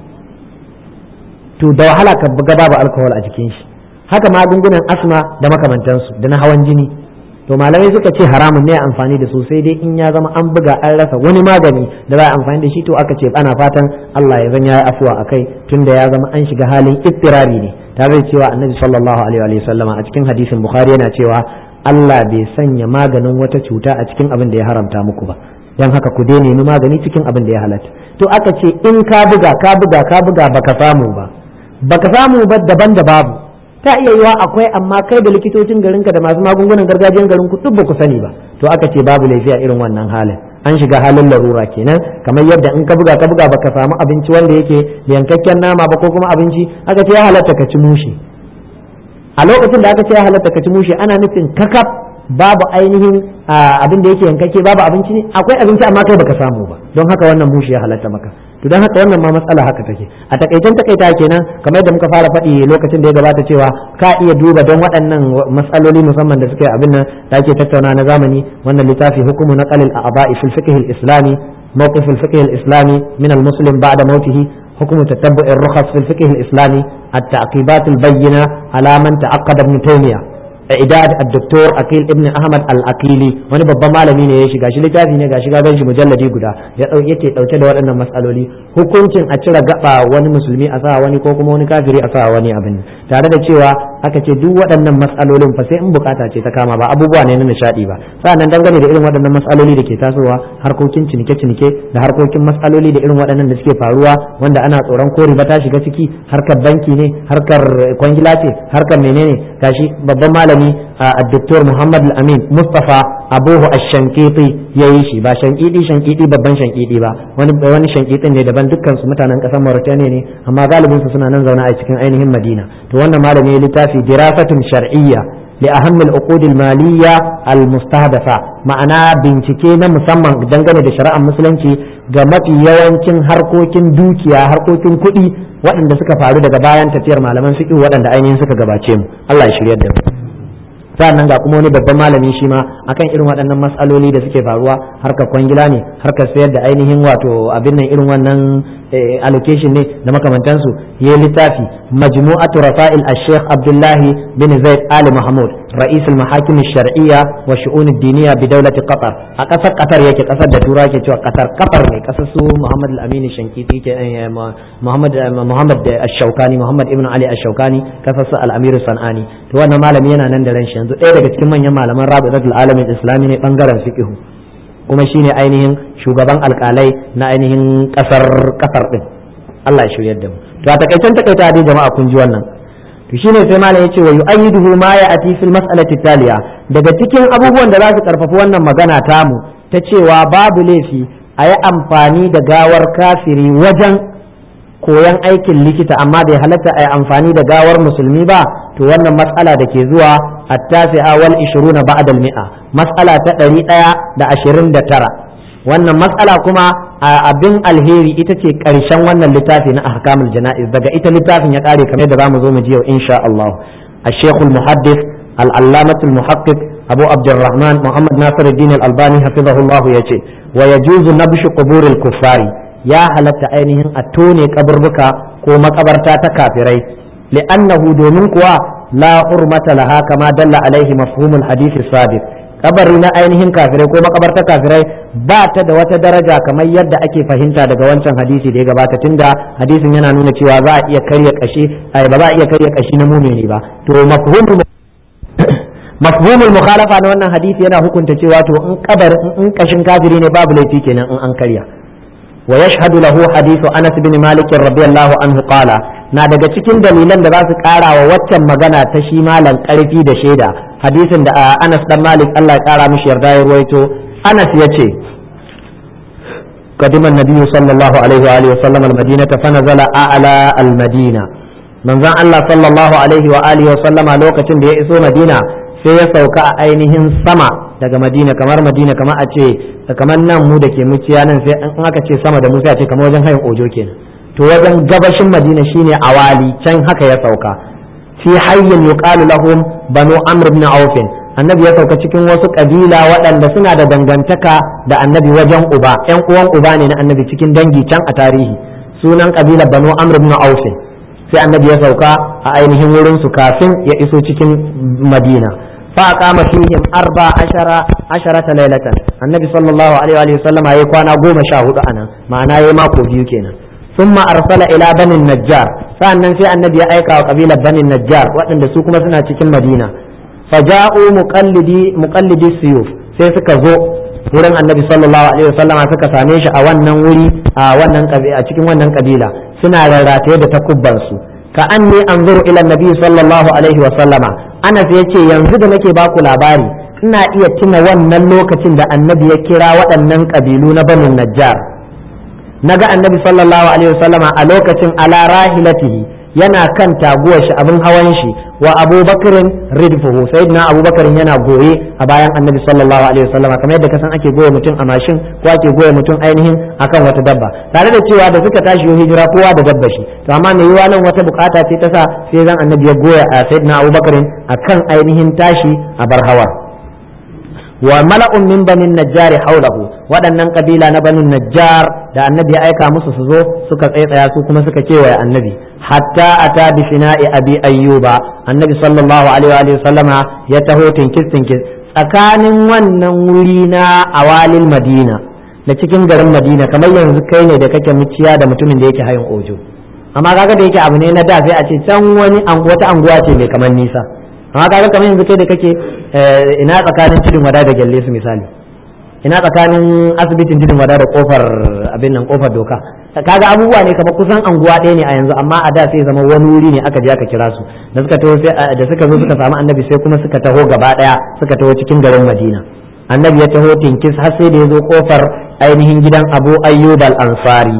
to da wahala ka buga babu alcohol a jikin shi haka magungunan asma da makamantansu da na hawan jini to malamai suka ce haramun ne amfani da su sai dai in ya zama an buga an rasa wani magani da za a amfani da shi to aka ce ana fatan Allah ya zan ya afuwa akai tunda ya zama an shiga halin ittirari ne tare da cewa annabi sallallahu alaihi wa sallama a cikin hadisin bukhari yana cewa Allah bai sanya maganin wata cuta a cikin abin da ya haramta muku ba dan haka ku dai nemi magani cikin abin da ya halatta to aka ce in ka buga ka buga ka buga baka samu ba baka samu ba daban da babu ta iya yiwa akwai amma kai da likitocin garinka da masu magungunan gargajiyan garin ku duk ba ku sani ba to aka ce babu laifi a irin wannan halin an shiga halin larura kenan kamar yadda in ka buga ka buga baka samu abinci wanda yake yankakken nama ba ko kuma abinci aka ce ya halatta ka ci mushi a lokacin da aka ce ya halatta ka ci mushi ana nufin kakaf babu ainihin abin da yake yankake babu abinci ne akwai abinci amma kai baka samu ba don haka wannan mushi ya halatta maka to don haka wannan ma matsala haka take a takaitan takaita kenan kamar yadda muka fara faɗi lokacin da ya gabata cewa ka iya duba don waɗannan matsaloli musamman da suke abin nan da ake tattauna na zamani wannan littafi hukumu na qalil a'ba'i fil fiqh al-islami mawqif al-fiqh al-islami min al-muslim ba'da mawtihi حكم تتبع الرخص في الفقه الإسلامي التعقيبات البينة على من تعقد ابن تيمية idad الدكتور akil ibn ahmad al-akili wani babban malami ne ya shiga shi littafi ne gashi ga shi mujalladi guda ya dauke yake dauke da waɗannan matsaloli hukuncin a cire gaba wani musulmi a sa wani ko kuma wani kafiri a sa wani abin tare da cewa aka ce duk waɗannan matsalolin fa sai in bukata ce ta kama ba abubuwa ne na nishadi ba sa'annan dangane da irin waɗannan matsaloli da ke tasowa harkokin cinike-cinike da harkokin matsaloli da irin waɗannan da suke faruwa wanda ana tsoron ko riba ta shiga ciki harkar banki ne harkar kwangila ce harkar menene gashi babban malami malami a Dr. Muhammad Al-Amin Mustafa Abuhu Ash-Shankiti yayi shi ba shankidi shankidi babban shankidi ba wani wani shankidin ne daban dukkan su mutanen kasar Mauritania ne amma galibin su suna nan zaune a cikin ainihin Madina to wannan malami ya littafi dirasatun shar'iyya li ahammi al-uqud al-maliyya al-mustahdafa ma'ana bincike na musamman dangane da shari'ar musulunci ga mafi yawancin harkokin dukiya harkokin kuɗi waɗanda suka faru daga bayan tafiyar malaman fiqh waɗanda ainihin suka gabace mu Allah ya shiryar da mu sa'annan ga kuma wani babban malami shi ma akan irin waɗannan matsaloli da suke faruwa harkar kwangila ne harkar sayar da ainihin wato abin nan irin wannan allocation ne da makamantansu ya littafi majmu'atu rafa'il al-sheikh abdullahi bin zaid ali mahmud رئيس المحاكم الشرعية والشؤون الدينية بدولة قطر أكثر قطر يكي قصر دتورا كي قطر قطر ne قصر محمد الأمين الشنكيتي محمد محمد الشوكاني محمد ابن علي الشوكاني قصر الأمير الصنعاني to wannan malami yana nan da ran shi yanzu ɗaya daga cikin manyan malaman rabitul alamin islami ne bangaren fiqh kuma shine ainihin shugaban alkalai na ainihin kasar kasar din Allah ya shiryar da mu to a takaicen takaita dai jama'a kun ji wannan to shine sai malam yace wa yu'ayyiduhu ma ya'ti fil mas'alati taliya daga cikin abubuwan da za su karfafi wannan magana tamu ta cewa babu laifi a yi amfani da gawar kafiri wajen koyan aikin likita amma bai halatta a yi amfani da gawar musulmi ba to wannan matsala da ke zuwa at-tasi'a wal 20 ba'da al-mi'a matsala ta 129 wannan matsala kuma abin alheri ita ce ƙarshen wannan littafi na ahkamul jana'iz daga ita littafin ya ƙare kamar da zamu zo mu ji yau insha Allah الشيخ المحدث العلامة المحقق أبو عبد الرحمن محمد ناصر الدين الألباني حفظه الله يجي ويجوز نبش قبور الكفار يا هلت عينهم أتوني قبربك كوما قبرتا تكافري لأنه دومنكوا لا حرمة لها كما دل عليه مفهوم الحديث السابق kabari na ainihin kafirai ko makabarta kafirai ba ta da wata daraja kamar yadda ake fahimta daga wancan hadisi da ya gabata tunda hadisin yana nuna cewa za a iya karya kashi ba za a iya karya kashi na mumini ba to mafhumul mafhumul mukhalafa na wannan hadisi yana hukunta cewa to in kabar in kashin kafiri ne babu laifi kenan in an karya wa yashhadu lahu hadithu Anas bin Malik radiyallahu anhu qala na daga cikin dalilan da za su kara wa waccan magana ta shi malam karfi da shaida hadisin da Anas dan Malik Allah ya kara mishi yarda ya ruwaito Anas yace قدم النبي صلى الله عليه وآله وسلم المدينة فنزل أعلى المدينة من ذا الله صلى الله عليه وآله وسلم لوكة بيئسو مدينة sai ya sauka a ainihin sama daga madina kamar madina kamar a ce kamar nan mu da ke muciya nan sai in aka ce sama da mu sai a ce kamar wajen hayin ojo kenan to wajen gabashin madina shine awali can haka ya sauka fi hayyin yuqalu lahum banu amr ibn auf annabi ya sauka cikin wasu kabila waɗanda suna da dangantaka da annabi wajen uba yan uwan uba ne na annabi cikin dangi can a tarihi sunan kabila banu amr ibn auf sai annabi ya sauka a ainihin wurin su kafin ya iso cikin madina fa aqama fihim arba ashara asharata laylatan annabi sallallahu alaihi wa sallam yayi kwana goma sha hudu anan ma'ana yayi mako biyu kenan thumma arsala ila bani najjar sa'annan sai annabi ya aika wa kabilar bani najjar waɗanda su kuma suna cikin madina faja'u muqallidi muqallidi suyuf sai suka zo wurin annabi sallallahu alaihi wasallama suka same shi a wannan wuri a wannan a cikin wannan kabila suna rarrataye da takubban su ka anni anzuru ila annabi sallallahu alaihi wasallama anas yace yanzu da nake baku labari ina iya tuna wannan lokacin da annabi ya kira waɗannan kabilu na banu najjar naga annabi sallallahu alaihi wasallama a lokacin ala rahilatihi yana kan taguwar shi abin hawan shi wa abubakarin ridfuhu sayyidina abubakarin yana goye a bayan annabi sallallahu alaihi wasallam kamar yadda kasan ake goye mutum a mashin ko ake goye mutum ainihin akan wata dabba tare da cewa da suka tashi hijira kowa da dabba shi to amma mai yiwa nan wata bukata ce ta sa sai zan annabi ya goya a sayyidina abubakarin akan ainihin tashi a bar hawa wa mala'un min banin najjar haulahu waɗannan kabila na banin najjar da annabi ya aika musu su zo suka tsaitsaya su kuma suka kewaye annabi hatta ata bi fina'i abi ayyuba annabi sallallahu alaihi wa sallama ya taho tinkis tinkis tsakanin wannan wuri na awalil madina da cikin garin madina kamar yanzu kai ne da kake muciya da mutumin da yake hayin ojo amma kaga da yake abu ne na da sai a ce can wani wata anguwa ce mai kamar nisa amma kaga kamar yanzu kai da kake ina tsakanin tudun wada da gyalle su misali ina tsakanin asibitin tudun wada da kofar abin nan kofar doka kaga abubuwa ne kamar kusan anguwa ɗaya ne a yanzu amma a da sai zama wani wuri ne aka je aka kira su da suka taho da suka zo suka samu annabi sai kuma suka taho gaba ɗaya suka taho cikin garin madina annabi ya taho tinkis har sai da ya zo kofar ainihin gidan abu ayyub al-ansari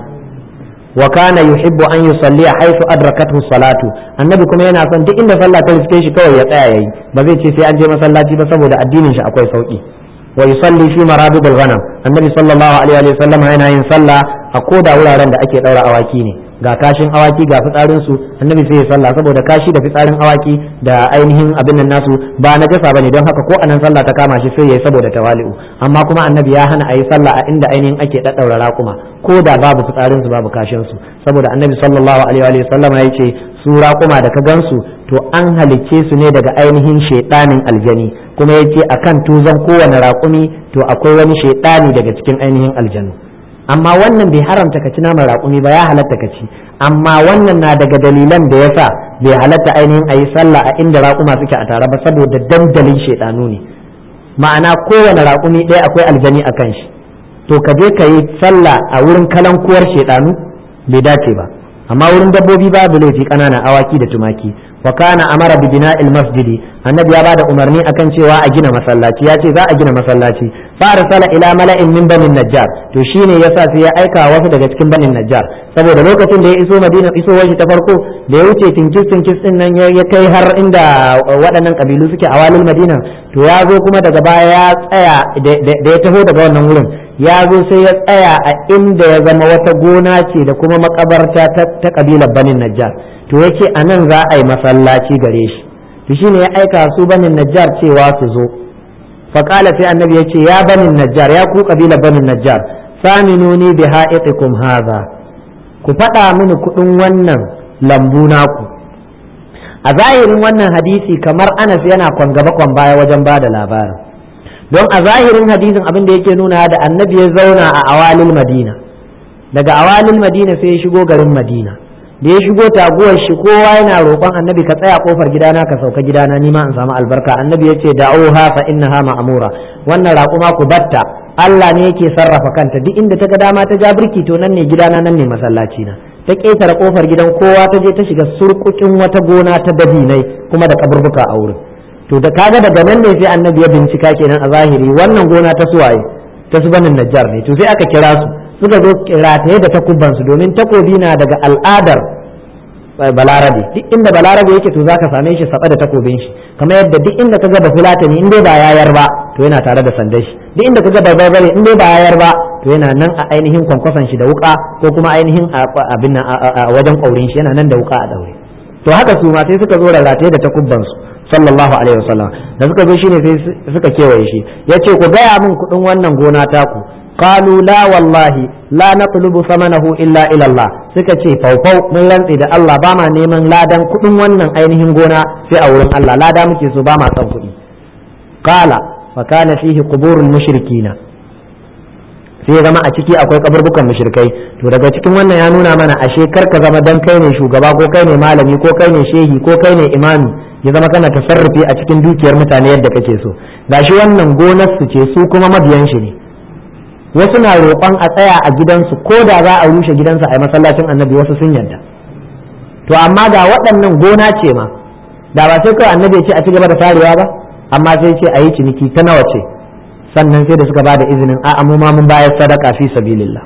wa kana yuhibbu an yusalli haythu adrakathu salatu annabi kuma yana son duk inda sallah ta riske shi kawai ya tsaya yayi ba zai ce sai an je masallaci ba saboda addinin shi akwai sauki wa yusalli fi marabid al-ghanam annabi sallallahu alaihi wa sallam yana yin sallah a koda wuraren da ake daura awaki ne ga kashin awaki ga fitsarin su annabi sai ya sallah saboda kashi da fitsarin awaki da ainihin abin nan nasu ba na jasa bane don haka ko anan sallah ta kama shi sai yayi saboda tawali'u amma kuma annabi ya hana ayi sallah a inda ainihin ake daddaura raƙuma ko da babu fitsarin su babu kashin su saboda annabi sallallahu alaihi wa sallam ya ce su raƙuma da ka gansu to an halicce su ne daga ainihin shaidanin aljani kuma ya ce akan tuzon kowane raƙumi to akwai wani shaidani daga cikin ainihin aljanu amma wannan bai haramta ka ci naman raƙumi ba ya halatta ka ci amma wannan na daga dalilan da yasa bai halatta ainihin a yi sallah a inda raƙuma suke a tare ba saboda dandalin shaidanu ne ma'ana kowane raƙumi ɗaya akwai aljani a kan shi to ka je ka yi sallah a wurin kalankuwar shaidanu bai dace ba amma wurin dabbobi babu laifi ƙananan awaki da tumaki wa kana amara bi bina'il masjidi annabi ya bada umarni akan cewa a gina masallaci ya ce za a gina masallaci fa arsala ila mala'in min banin najjar to shine yasa sai ya aika wasu daga cikin banin najjar saboda lokacin da ya iso madina iso shi ta farko da ya wuce tinkis tinkis din nan ya kai har inda waɗannan kabilu suke a walil madina to ya zo kuma daga baya ya tsaya da ya taho daga wannan wurin ya zo sai ya tsaya a inda ya zama wata gona ce da kuma makabarta ta kabilar banin najjar to yake a nan za a yi masallaci gare shi to shine ya aika su banin najjar cewa su zo faƙala sai annabi ya ce ya banin najjar ya ku kabilar banin najjar saminuni bi ha'iqikum hadha ku faɗa mini kuɗin wannan lambu naku a zahirin wannan hadisi kamar anas yana kwan gaba kwan baya wajen ba da labarin don a zahirin hadisin abin da yake nuna da annabi ya zauna a awalil madina daga awalil madina sai ya shigo garin madina da ya shigo taguwar shi kowa yana roƙon annabi ka tsaya kofar gidana ka sauka gidana ni ma in samu albarka annabi ya ce da'uha fa innaha ma'mura wannan raƙuma ku batta Allah ne yake sarrafa kanta duk inda ta ga dama ta ja birki to nan ne gidana nan ne masallaci na ta ƙetare kofar gidan kowa ta je ta shiga surkukin wata gona ta dabinai kuma da kaburbuka a wurin to da kaga daga nan ne sai annabi ya bincika kenan a zahiri wannan gona ta suwaye ta su banin najjar ne to sai aka kira su suka zo rataye da takubansu domin takobi na daga al'adar balarabe duk inda balarabe yake to zaka same shi saba da takobin shi kamar yadda duk inda ka ga bafulatani in dai ba yayar ba to to yana tare da sandan shi duk inda kaga barbare in dai ba yayar ba to yana nan a ainihin kwankwason shi da wuka ko kuma ainihin abin a wajen ƙaurin shi yana nan da wuka a daure to haka su ma sai suka zo da rataye da takubban su sallallahu alaihi wasallam da suka zo shine sai suka kewaye shi yace ku gaya min kuɗin wannan gona taku qalu la wallahi la natlubu samanahu illa ila Allah suka ce faufau mun rantse da Allah ba ma neman ladan kuɗin wannan ainihin gona sai a wurin Allah lada muke so ba ma son kuɗi qala fa kana fihi quburul mushrikina sai ya zama a ciki akwai kaburbukan mushrikai to daga cikin wannan ya nuna mana ashe kar ka zama dan kai ne shugaba ko kai ne malami ko kai ne shehi ko kai ne imami ya zama kana tasarrufi a cikin dukiyar mutane yadda kake so gashi wannan gonar su ce su kuma mabiyan shi ne wasu na roƙon a tsaya a gidansu ko da za a rushe gidansu a masallacin annabi wasu sun yarda to amma ga waɗannan gona ce ma da ba sai kawai annabi ya ce a ci gaba da tarewa ba amma sai ce a yi ciniki ta nawa ce sannan sai da suka ba da izinin a mu ma mun bayar sadaka fi sabilillah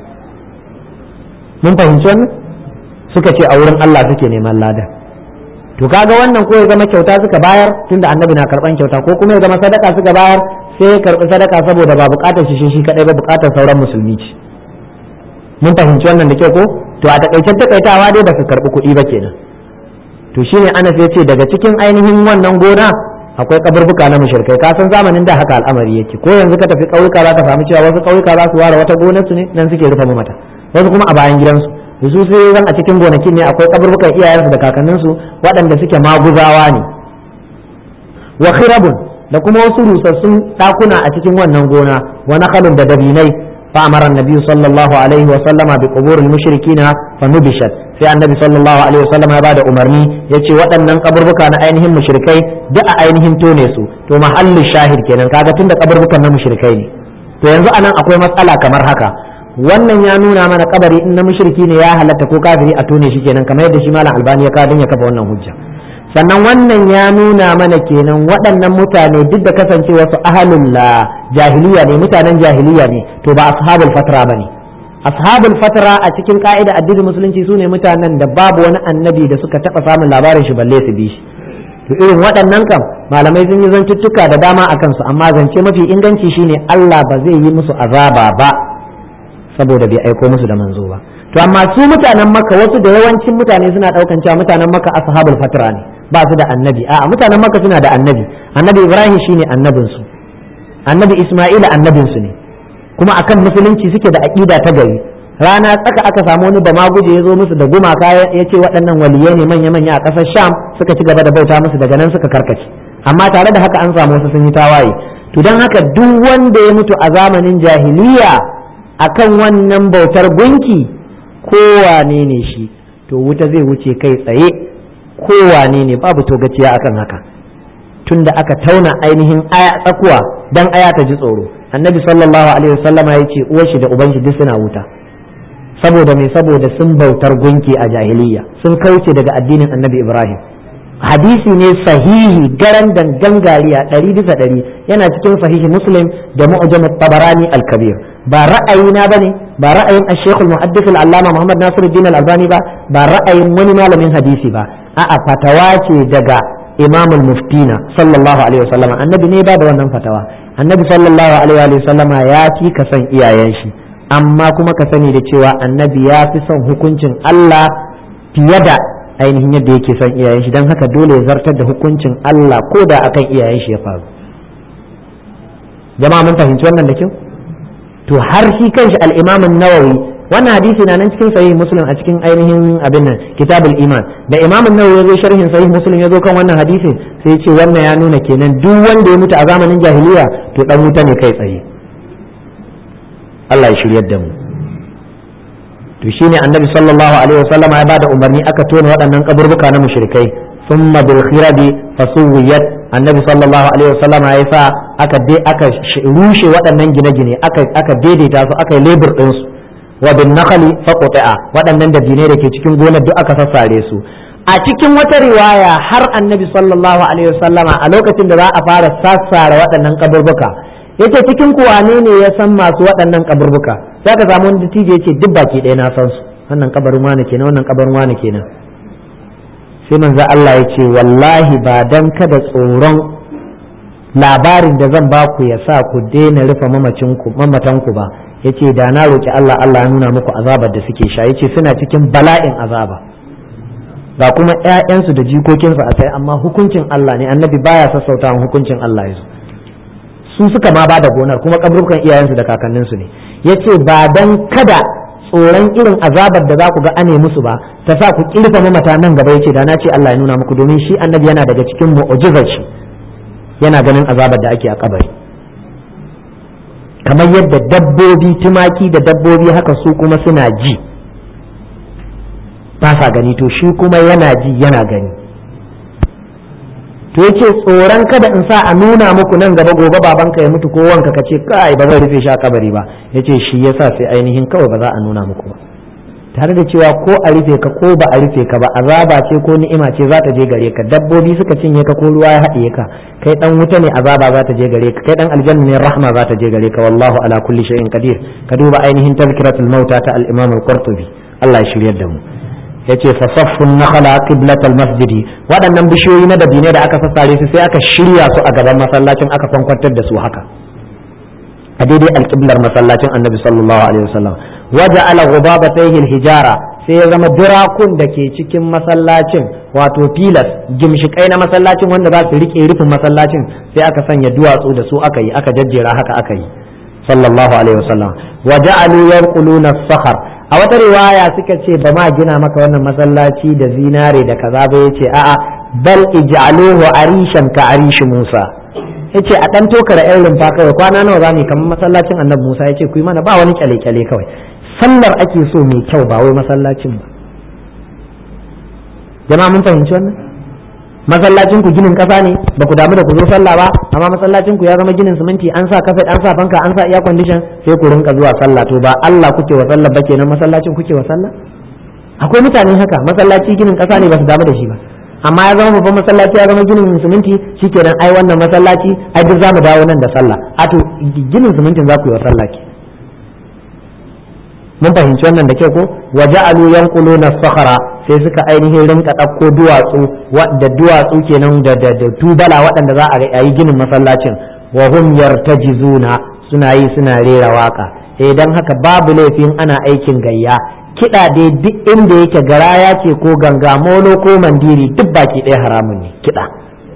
mun fahimci wannan suka ce a wurin Allah suke neman ladan to kaga wannan ko ya zama kyauta suka bayar tunda annabi na karban kyauta ko kuma ya zama sadaka suka bayar sai ya karbi sadaka saboda ba bukatar shi shi kadai ba bukatar sauran musulmi ce mun fahimci wannan da kyau ko to a takaicen takaitawa dai ba su karbi kuɗi ba kenan to shine Anas ya ce daga cikin ainihin wannan gona akwai kaburbuka na mushrikai ka san zamanin da haka al'amari yake ko yanzu ka tafi ƙauyuka za ka samu cewa wasu ƙauyuka za su ware wata gonar su ne nan suke rufe mata wasu kuma a bayan gidansu su sai zan a cikin gonakin ne akwai kaburbukan iyayensu da kakanninsu waɗanda suke maguzawa ne wa khirabun da kuma wasu rusassun ɗakuna a cikin wannan gona wa nakhalun da dabinai fa amara annabi sallallahu alaihi wa sallama bi quburil mushrikina fa nubishat sai annabi sallallahu alaihi wa sallama ya bada umarni yace waɗannan kaburbuka na ainihin mushrikai duk a ainihin tone su to mahallin shahid kenan kaga tunda kaburbukan na mushrikai ne to yanzu anan akwai matsala kamar haka wannan ya nuna mana kabari in na mushriki ne ya halatta ko kafiri a tone shi kenan kamar yadda shi malam albani ya kadin ya kafa wannan hujja sannan wannan ya nuna mana kenan waɗannan mutane duk da kasance wasu ahalul jahiliya ne mutanen jahiliya ne to ba ashabul fatra bane ashabul fatra a cikin ka'ida addinin musulunci su ne mutanen da babu wani annabi da suka taɓa samun labarin shi balle su bi shi to irin waɗannan kam malamai sun yi zantuttuka da dama a kansu amma zance mafi inganci shine Allah ba zai yi musu azaba ba saboda bai aiko musu da manzo ba to amma su mutanen makka wasu da yawancin mutane suna daukan cewa mutanen makka ashabul fatra ne ba su da annabi a'a mutanen makka suna da annabi annabi ibrahim shine annabin su annabi isma'ila annabin su ne kuma akan musulunci suke da aqida ta gari rana tsaka aka samu wani bama guje ya zo musu da gumaka ya ce waɗannan waliyai ne manya-manya a ƙasar sham suka ci gaba da bauta musu daga nan suka karkace amma tare da haka an samu wasu sun yi tawaye to don haka duk wanda ya mutu a zamanin jahiliya akan wannan bautar gunki kowane ne shi to wuta zai wuce kai tsaye kowane ne babu togaciya akan haka tunda aka tauna ainihin aya tsakuwa dan aya ta ji tsoro annabi sallallahu alaihi wasallama ya ce uwar shi da uban shi duk suna wuta saboda mai saboda sun bautar gunki a jahiliya sun kauce daga addinin annabi ibrahim hadisi ne sahihi garan dangan gariya ɗari bisa ɗari yana cikin sahihi muslim da mu'jam tabarani al-kabir ba ra'ayina bane ba ra'ayin ash-shaykh al-muhaddith al-allama muhammad nasiruddin al-albani ba ba ra'ayin wani malamin hadisi ba a'a fatawa ce daga imam al-muftina sallallahu alaihi wasallam annabi ne ba da wannan fatawa annabi sallallahu alaihi wasallama ya fi ka san iyayen shi amma kuma ka sani da cewa annabi ya fi son hukuncin Allah fiye da ainihin yadda yake son iyayen shi don haka dole ya zartar da hukuncin Allah ko da akan iyayen shi ya faru jama'a mun fahimci wannan da kyau to har shi kanshi al-Imam an-Nawawi wannan hadisi na nan cikin sahih Muslim a cikin ainihin abin nan kitabul iman da Imam an-Nawawi ya zo sharhin sahih Muslim ya zo kan wannan hadisin sai ya ce wannan ya nuna kenan duk wanda ya mutu a zamanin jahiliya to dan wuta ne kai tsaye Allah ya shiryar da mu to shine annabi sallallahu alaihi wasallam ya bada umarni aka tona waɗannan kaburbuka na mushrikai thumma bil khirabi fasuwiyat annabi sallallahu alaihi wasallam ya sa aka dai aka rushe waɗannan gine-gine aka aka daidaita su aka yi lebur din su wa bin nakhli faqta'a waɗannan da dine da ke cikin gonar duk aka sassare su a cikin wata riwaya har annabi sallallahu alaihi wasallama a lokacin da za a fara sassare waɗannan kaburbuka yace cikin ku wane ne ya san masu waɗannan kaburbuka sai ka samu wani dattijo yace duk baki ɗaya na san su wannan kabarin wane kenan wannan kabarin wane kenan sai manzo Allah ya ce wallahi ba dan kada tsoron labarin da zan ba ku ya sa ku daina rufe mamacinku mamatanku ba yace da na roki Allah Allah ya nuna muku azabar da suke sha yace suna cikin bala'in azaba ga kuma ƴaƴansu da jikokinsu a sai amma hukuncin Allah ne annabi baya sassauta hukuncin Allah yazo su suka ma ba da gonar kuma kabrukan iyayensu da kakanninsu ne yace ba dan kada tsoron irin azabar da za ku ga ane musu ba ta sa ku kirfa mamata nan gaba yace da na ce Allah ya nuna muku domin shi annabi yana daga cikin mu'jizar shi yana ganin azabar da ake a kabari kamar yadda dabbobi tumaki da dabbobi haka su kuma suna ji ba sa gani to shi kuma yana ji yana gani to yace tsoron kada in sa a nuna muku nan gaba gobe babanka ya mutu ko wanka ka ce kai ba zan rufe shi a kabari ba yace shi yasa sai ainihin kawai ba za a nuna muku ba tare da cewa ko a rufe ka ko ba a rufe ka ba azaba ce ko ni'ima ce za ta je gare ka dabbobi suka cinye ka ko ruwa ya haɗiye ka kai dan wuta ne azaba za ta je gare ka kai dan aljanna ne rahma za ta je gare ka wallahu ala kulli shay'in qadir ka duba ainihin tazkiratul mauta ta al-imam al-qurtubi Allah ya shiryar da mu yace fa saffun nakhala qiblatal masjidi waɗannan bishiyoyi na dabine da aka sassare su sai aka shirya su a gaban masallacin aka kwankwantar da su haka a daidai alƙiblar masallacin annabi sallallahu alaihi wasallam waje ala ghubabatayhi hijara sai ya zama durakun da ke cikin masallacin wato filas gimshikai na masallacin wanda za su rike rufin masallacin sai aka sanya duwatsu da su aka yi aka jajjera haka aka yi sallallahu alaihi wasallam wa ja'alu yanquluna sakhar a wata riwaya suka ce ba ma gina maka wannan masallaci da zinare da kaza ba yace a'a bal ij'aluhu arishan ka arishi Musa yace a dan tokara yan rumfa kawai kwana nawa za mu kamar masallacin annabi Musa yace ku yi mana ba wani kyale kyale kawai sallar ake so mai kyau ba wai masallacin ba jama'a mun fahimci wannan masallacin ku ginin kasa ne ba ku damu da ku zo sallah ba amma masallacin ku ya zama ginin siminti an sa kafet an sa fanka an sa iya condition sai ku rinka zuwa sallah to ba Allah kuke wa sallah ba kenan masallacin kuke wa sallah akwai mutane haka masallaci ginin kasa ne ba su damu da shi ba amma ya zama babban masallaci ya zama ginin siminti shikenan ai wannan masallaci ai duk zamu dawo nan da sallah a to ginin simintin za ku yi wa sallah ke mun fahimci wannan da ke ko wa ja'alu yanquluna sakhara sai suka ainihin rinka ɗauko duwatsu da duwatsu kenan da da tubala waɗanda za a yi ginin masallacin wa hum yartajizuna suna yi suna rera waka eh dan haka babu laifin ana aikin gayya kiɗa dai duk inda yake garaya ce ko ganga molo ko mandiri duk baki ɗaya haramun ne kiɗa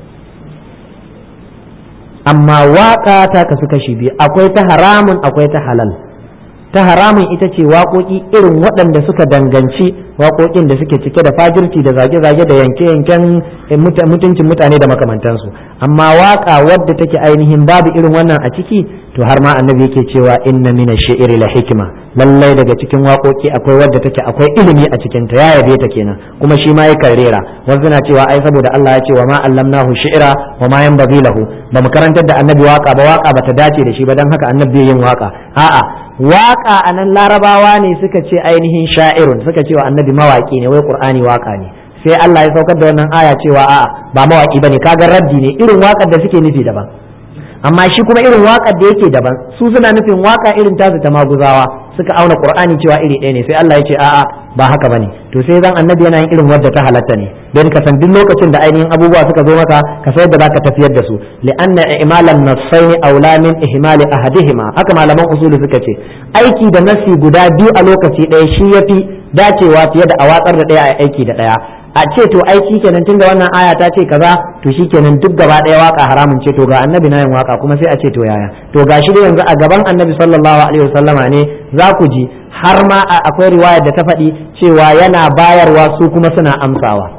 amma waka ta kasu kashi biyu akwai ta haramun akwai ta halal ta haramun ita ce waƙoƙi irin waɗanda suka danganci waƙoƙin da suke cike da fajirci da zage-zage da yanke-yanken mutuncin mutane da makamantansu amma waƙa wadda take ainihin babu irin wannan a ciki to har ma annabi yake cewa inna mina shi'iri la hikima lallai daga cikin waƙoƙi akwai wadda take akwai ilimi a cikin ta ya yabe ta kenan kuma shi ma yakan rera wasu na cewa ai saboda Allah ya ce wa ma allamnahu shi'ra wa ma yanbaghi lahu ba mu karantar da annabi waƙa ba waƙa bata dace da shi ba dan haka annabi yin waƙa a'a waƙa a nan larabawa ne suka ce ainihin sha'irun suka ce wa annabi mawaƙi ne wai qur'ani waƙa ne sai Allah ya saukar da wannan aya cewa a'a ba mawaƙi bane kaga raddi ne irin waƙar da suke nufi daban amma shi kuma irin waƙar da yake daban su suna nufin waƙa irin tasu ta maguzawa suka auna qur'ani cewa iri ɗaya ne sai Allah ya ce a'a ba haka bane to sai zan annabi yana yin irin wadda ta halatta ne don ka san duk lokacin da ainihin abubuwa suka zo maka ka san yadda zaka tafiyar da su li'anna i'malan nassaini aula min ihmali ahadihima haka malaman usuli suka ce aiki da nasi guda biyu a lokaci ɗaya shi yafi dacewa fiye da a watsar da ɗaya a aiki da ɗaya a ce to ai shikenan tunda wannan aya ta ce kaza to shikenan duk gaba ɗaya waka haramun ce to ga annabi na yin waka kuma sai a ce to yaya to gashi da yanzu a gaban annabi sallallahu alaihi wasallama ne za ku ji har ma akwai riwayar da ta faɗi cewa yana bayarwa su kuma suna amsawa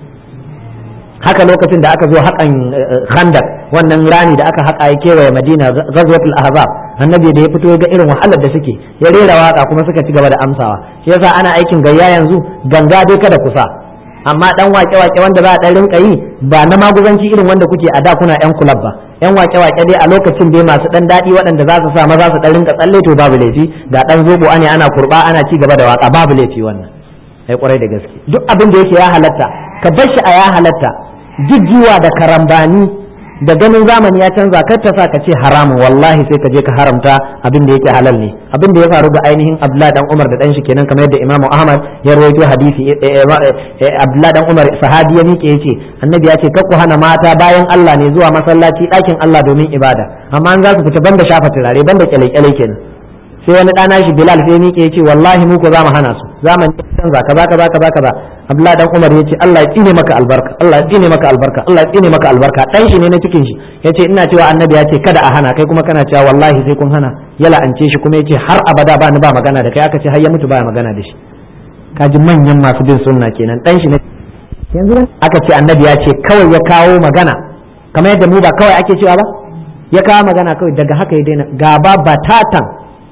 haka lokacin da aka zo haƙan khandak wannan rani da aka haƙa ya kewaye madina ghazwatul ahzab annabi da ya fito ya ga irin wahalar da suke ya rera waka kuma suka ci gaba da amsawa shi yasa ana aikin gayya yanzu ganga dai kada kusa amma dan wake wake wanda za a dan rinka yi ba na maguzanci irin wanda kuke a da kuna yan kulab ba yan wake wake dai a lokacin dai masu dan daɗi waɗanda za su sa maza su dan rinka tsalle to babu laifi ga dan zobo ane ana kurba ana ci gaba da waka babu laifi wannan ai kwarai da gaske duk abin da yake ya halatta ka bar shi a ya halatta jijjiwa da karambani da ganin zamani ya canza kar ta sa ka ce haramun wallahi sai ka je ka haramta abin da yake halal ne abin da ya faru da ainihin Abdullah dan Umar da dan shi kenan kamar yadda Imam Ahmad ya rawaito hadisi Abdullah dan Umar sahabi ya miƙe yace annabi ya ce kar ku hana mata bayan Allah ne zuwa masallaci ɗakin Allah domin ibada amma an za su fita banda shafa turare banda kyale-kyale kenan sai wani ɗana shi Bilal sai miƙe yace wallahi mu ko za mu hana su zamani canza kaza kaza kaza kaza Abdullahi dan Umar yace Allah ya tsine maka albarka Allah ya tsine maka albarka Allah ya tsine maka albarka dan shi ne na cikin shi yace ina cewa annabi ya ce kada a hana kai kuma kana cewa wallahi sai kun hana ya la'ance shi kuma yace har abada ba ni ba magana da kai aka ce har ya mutu ba magana da shi kaji manyan masu bin sunna kenan dan shi ne yanzu aka ce annabi ya ce kawai ya kawo magana kamar yadda mu ba kawai ake cewa ba ya kawo magana kawai daga haka ya daina gaba batatan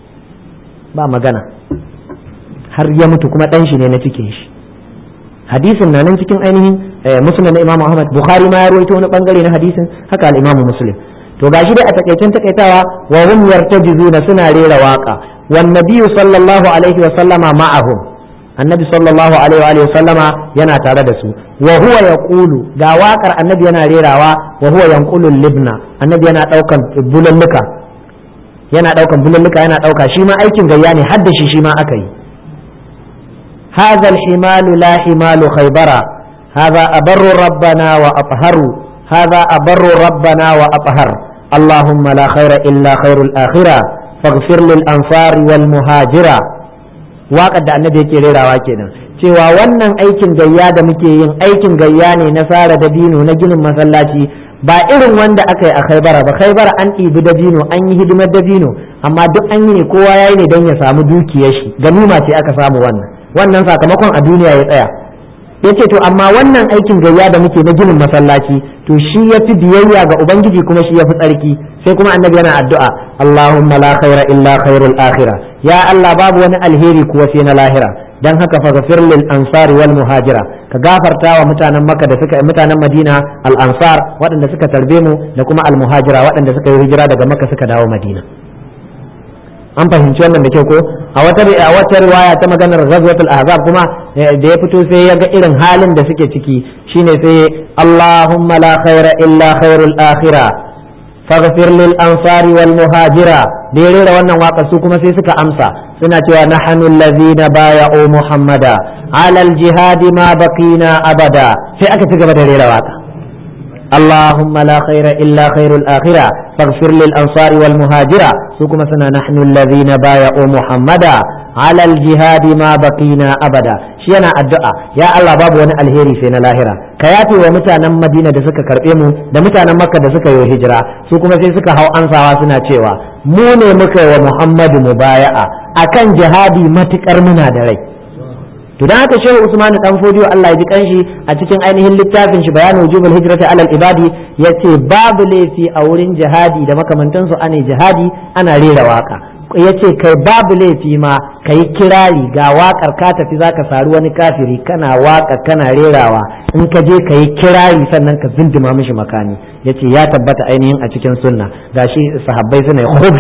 ba magana har ya mutu kuma dan shi ne na cikin shi hadisin na nan cikin ainihin muslim na imam ahmad bukhari ma ya rawaito wani bangare na hadisin haka al-imam muslim to gashi dai a takaicen takaitawa wa hum yartajizuna suna rera waka wan nabiyyu sallallahu alaihi wa sallama ma'ahum annabi sallallahu alaihi wa sallama yana tare da su wa huwa yaqulu ga wakar annabi yana rerawa wa huwa yanqulu libna annabi yana daukan bulalluka yana daukan bulalluka yana dauka shi ma aikin gayya ne hadda shi shi ma aka yi هذا الحمال لا حمال خيبر هذا أبر ربنا وأطهر هذا أبر ربنا وأطهر اللهم لا خير إلا خير الآخرة فاغفر للأنصار والمهاجرة waƙar da annabi yake rerawa kenan cewa wannan aikin gayya da muke yin aikin gayya ne na sara dabino na ginin masallaci ba irin wanda aka yi a khaibara ba khaibara an ɗibi dabino an yi hidimar dabino amma duk an yi ne kowa ya yi ne don ya samu dukiyar shi ganima ce aka samu wannan wannan sakamakon a duniya ya tsaya ya ce to amma wannan aikin gayya da muke na ginin masallaci to shi ya fi biyayya ga ubangiji kuma shi ya fi tsarki sai kuma annabi yana addu'a allahumma la khaira illa khairul akhirah ya allah babu wani alheri kuwa sai na lahira dan haka fa ghafir lil ansari wal muhajira ka gafarta wa mutanen makka da suka mutanen madina al ansar waɗanda suka tarbe mu da kuma al muhajira waɗanda suka yi hijira daga makka suka dawo madina an fahimci wannan da kyau ko a wata a wata riwaya ta maganar ghazwatul ahzab kuma da ya fito sai ya ga irin halin da suke ciki shine sai Allahumma la khaira illa khairul akhirah faghfir lil ansari wal muhajira da ya rera wannan waka su kuma sai suka amsa suna cewa nahnu allazina baya'u muhammada ala al jihadi ma baqina abada sai aka ci gaba da rera waka اللهم لا خير إلا خير الآخرة فاغفر للأنصار والمهاجرة سكما سنة نحن الذين بايعوا محمدا على الجهاد ما بقينا أبدا شينا الدعاء يا الله باب وانا الهيري فينا لاهرة كياتي ومتانا مدينة da suka karbe mu da mutanen makka da suka yi hijira su kuma sai suka hau ansawa suna cewa mu ne muka yi wa muhammadu mubaya'a akan jihadi matukar muna da rai to dan haka shehu usman dan fodiyo Allah ya ji kanshi a cikin ainihin littafin shi bayanin wujubul hijrati alal ibadi yace babu laifi a wurin jihadi da makamantan su ane jihadi ana rera waka yace kai babu laifi ma kai kirari ga wakar ka tafi zaka saru wani kafiri kana waka kana rerawa in ka je kai kirari sannan ka zindima mishi makani yace ya tabbata ainihin a cikin sunna gashi sahabbai suna khudh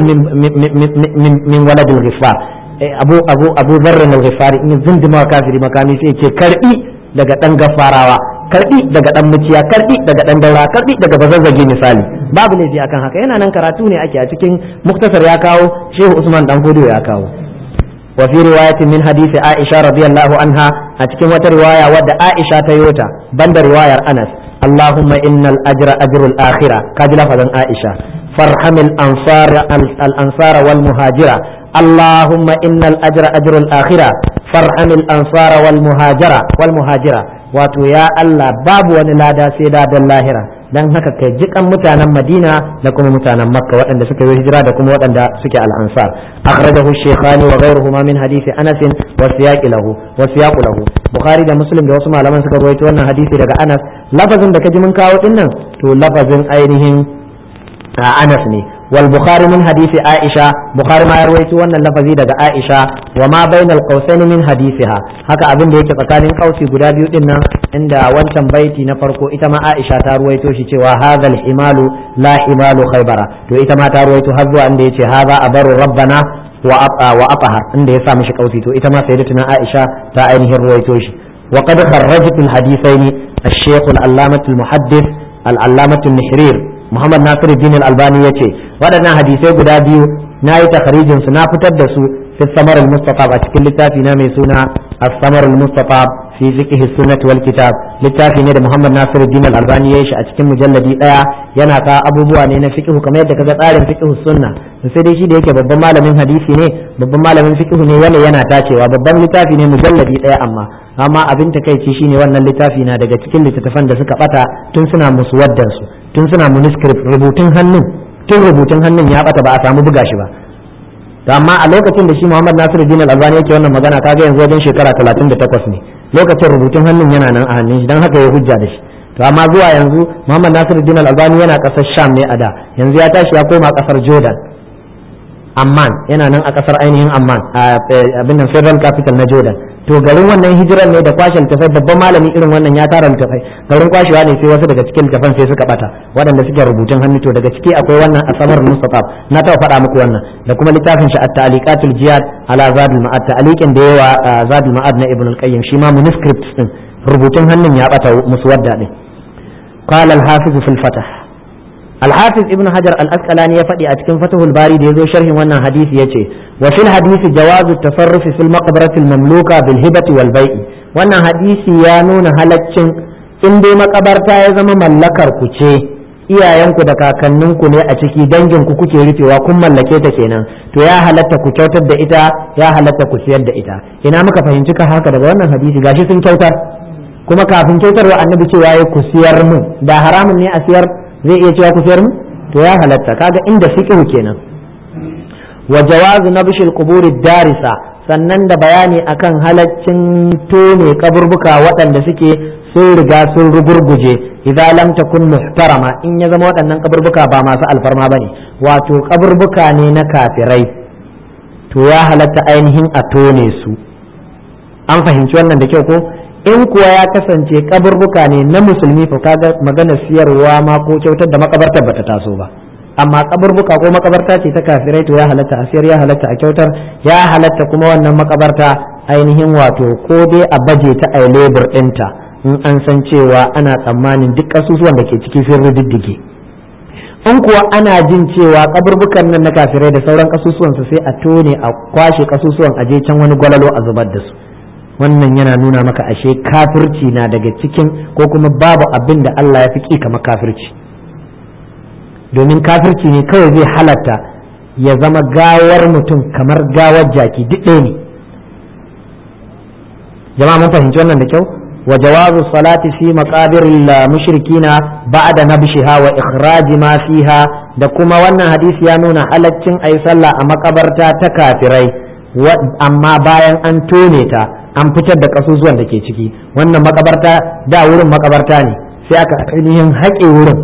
min min waladil ghifar abu abu abu zarra na ghifari in zindima kafiri makami sai ce karbi daga dan gafarawa karbi daga dan muciya karbi daga dan daura karbi daga bazazzage misali babu laifi akan haka yana nan karatu ne ake a cikin muktasar ya kawo shehu usman dan fodo ya kawo wa fi riwayatin min hadisi aisha radiyallahu anha a cikin wata riwaya wadda aisha ta yota banda riwayar anas اللهم إن الأجر أجر الآخرة كاجل فضل عائشة فارحم الأنصار الأنصار والمهاجرة اللهم إن الأجر أجر الآخرة فارحم الأنصار والمهاجرة والمهاجرة wato ya Allah babu wani lada sai ladan lahira dan haka kai jikan mutanen Madina da kuma mutanen Makka waɗanda suka yi hijira da kuma waɗanda suke al-ansar akhrajahu shaykhani wa ghayruhuma min hadisi Anas wa siyaqi lahu wa siyaqu lahu Bukhari da Muslim da wasu malaman suka rawaito wannan hadisi daga Anas lafazin da kaji mun kawo dinnan to lafazin ainihin Anas ne والبخاري من حديث عائشة بخاري ما يروي وانا اللفظي دقى عائشة وما بين القوسين من حديثها هكا أبن ديك تقال قوسي قدابي إنا عند وانتم بيتي نفرقو إتما عائشة تروي توشي وهذا الحمال لا حمال خيبرة تو إتما تروي تهزو عند هذا أبر ربنا وأطهر عند يسا مش قوسي تو إتما سيدتنا عائشة تا أينه الروي توشي وقد خرجت الحديثين الشيخ العلامة المحدث العلامة النحرير muhammad nasiruddin al-albani yace waɗannan hadisai guda biyu na yi takharijin su na fitar da su fi samar al-mustafa a cikin littafi na mai suna as-samar al-mustafa fi fiqh sunnah wal kitab littafi ne da muhammad nasiruddin al-albani ya yi shi a cikin mujalladi daya yana ka abubuwa ne na fiqh kamar yadda kaga tsarin fiqh sunna sai dai shi da yake babban malamin hadisi ne babban malamin fiqh ne yana yana tacewa babban littafi ne mujalladi daya amma amma abin takaici shine wannan littafi na daga cikin littattafan da suka bata tun suna muswaddan su tun suna manuscript rubutun hannun tun rubutun hannun ya bata ba a samu buga shi ba to amma a lokacin da shi Muhammad Nasiruddin Al-Albani yake wannan magana kaga yanzu wajen shekara 38 ne lokacin rubutun hannun yana nan a hannun shi dan haka ya hujja da shi to amma zuwa yanzu Muhammad Nasiruddin Al-Albani yana kasar Sham ne a da yanzu ya tashi ya koma kasar Jordan Amman yana nan a kasar ainihin Amman abin nan Federal Capital na Jordan to garin wannan hijiran ne da kwashe littafai babban malami irin wannan ya tara littafai garin kwashewa ne sai wasu daga cikin littafan sai suka bata waɗanda suke rubutun hannu to daga ciki akwai wannan asamar mustafab na taɓa faɗa muku wannan da kuma littafin shi at-taliqatul jihad ala zadul ma'ad ta'liqin da yawa zadul ma'ad na ibn al-qayyim shi ma manuscript din rubutun hannun ya bata musu wadda din qala al-hafiz fil fatah الحافظ ابن حجر الأسقلاني يفدي أتكن فتح الباري دي يزو شرح وانا حديث يتي وفي الحديث جواز التصرف في المقبرة المملوكة بالهبة والبيع وانا حديث يانون هلتشن in dai makabarta ya zama mallakar ku ce iyayenku da kakanninku ne a ciki dangin ku kuke rufewa kun mallake ta kenan to ya halatta ku kyautar da ita ya halatta ku siyar da ita ina muka fahimci ka haka daga wannan hadisi gashi sun kyautar kuma kafin kyautarwa annabi cewa ya ku siyar mun da haramun ne a siyar zai iya cewa ku sayar mu to ya halatta kaga inda fiqhu kenan wa jawazu nabshil quburi darisa sannan da bayani akan halaccin tone kaburbuka waɗanda suke sun riga sun rugurguje idan lam takun muhtarama in ya zama waɗannan kaburbuka ba masu alfarma bane wato kaburbuka ne na kafirai to ya halatta ainihin a tone su an fahimci wannan da kyau ko in kuwa ya kasance kaburbuka ne na musulmi fa kaga magana siyarwa ma ko kyautar da makabartar bata taso ba amma kaburbuka ko makabarta ce ta kafirai to ya halatta a siyar ya halatta a kyautar ya halatta kuma wannan makabarta ainihin wato ko dai a baje ta a lebur ɗinta in an san cewa ana tsammanin duk kasusuwan da ke ciki sun riddige in kuwa ana jin cewa kaburbukan nan na kafirai da sauran kasusuwansu sai a tone a kwashe kasusuwan a je can wani gwalalo a zubar da su wannan yana nuna maka ashe kafirci na daga cikin ko kuma babu abin da Allah ya fi ƙi kamar kafirci domin kafirci ne kawai zai halatta ya zama gawar mutum kamar gawar jaki duk ɗaya ne jama'a mun fahimci wannan da kyau wa jawazu salati fi maqabir mushrikina ba'da nabshiha wa ikhraj ma fiha da kuma wannan hadisi ya nuna halaccin ayi sallah a makabarta ta kafirai amma bayan an tone ta an fitar da kasusuwan da ke ciki wannan makabarta da wurin makabarta ne sai aka ainihin haƙe wurin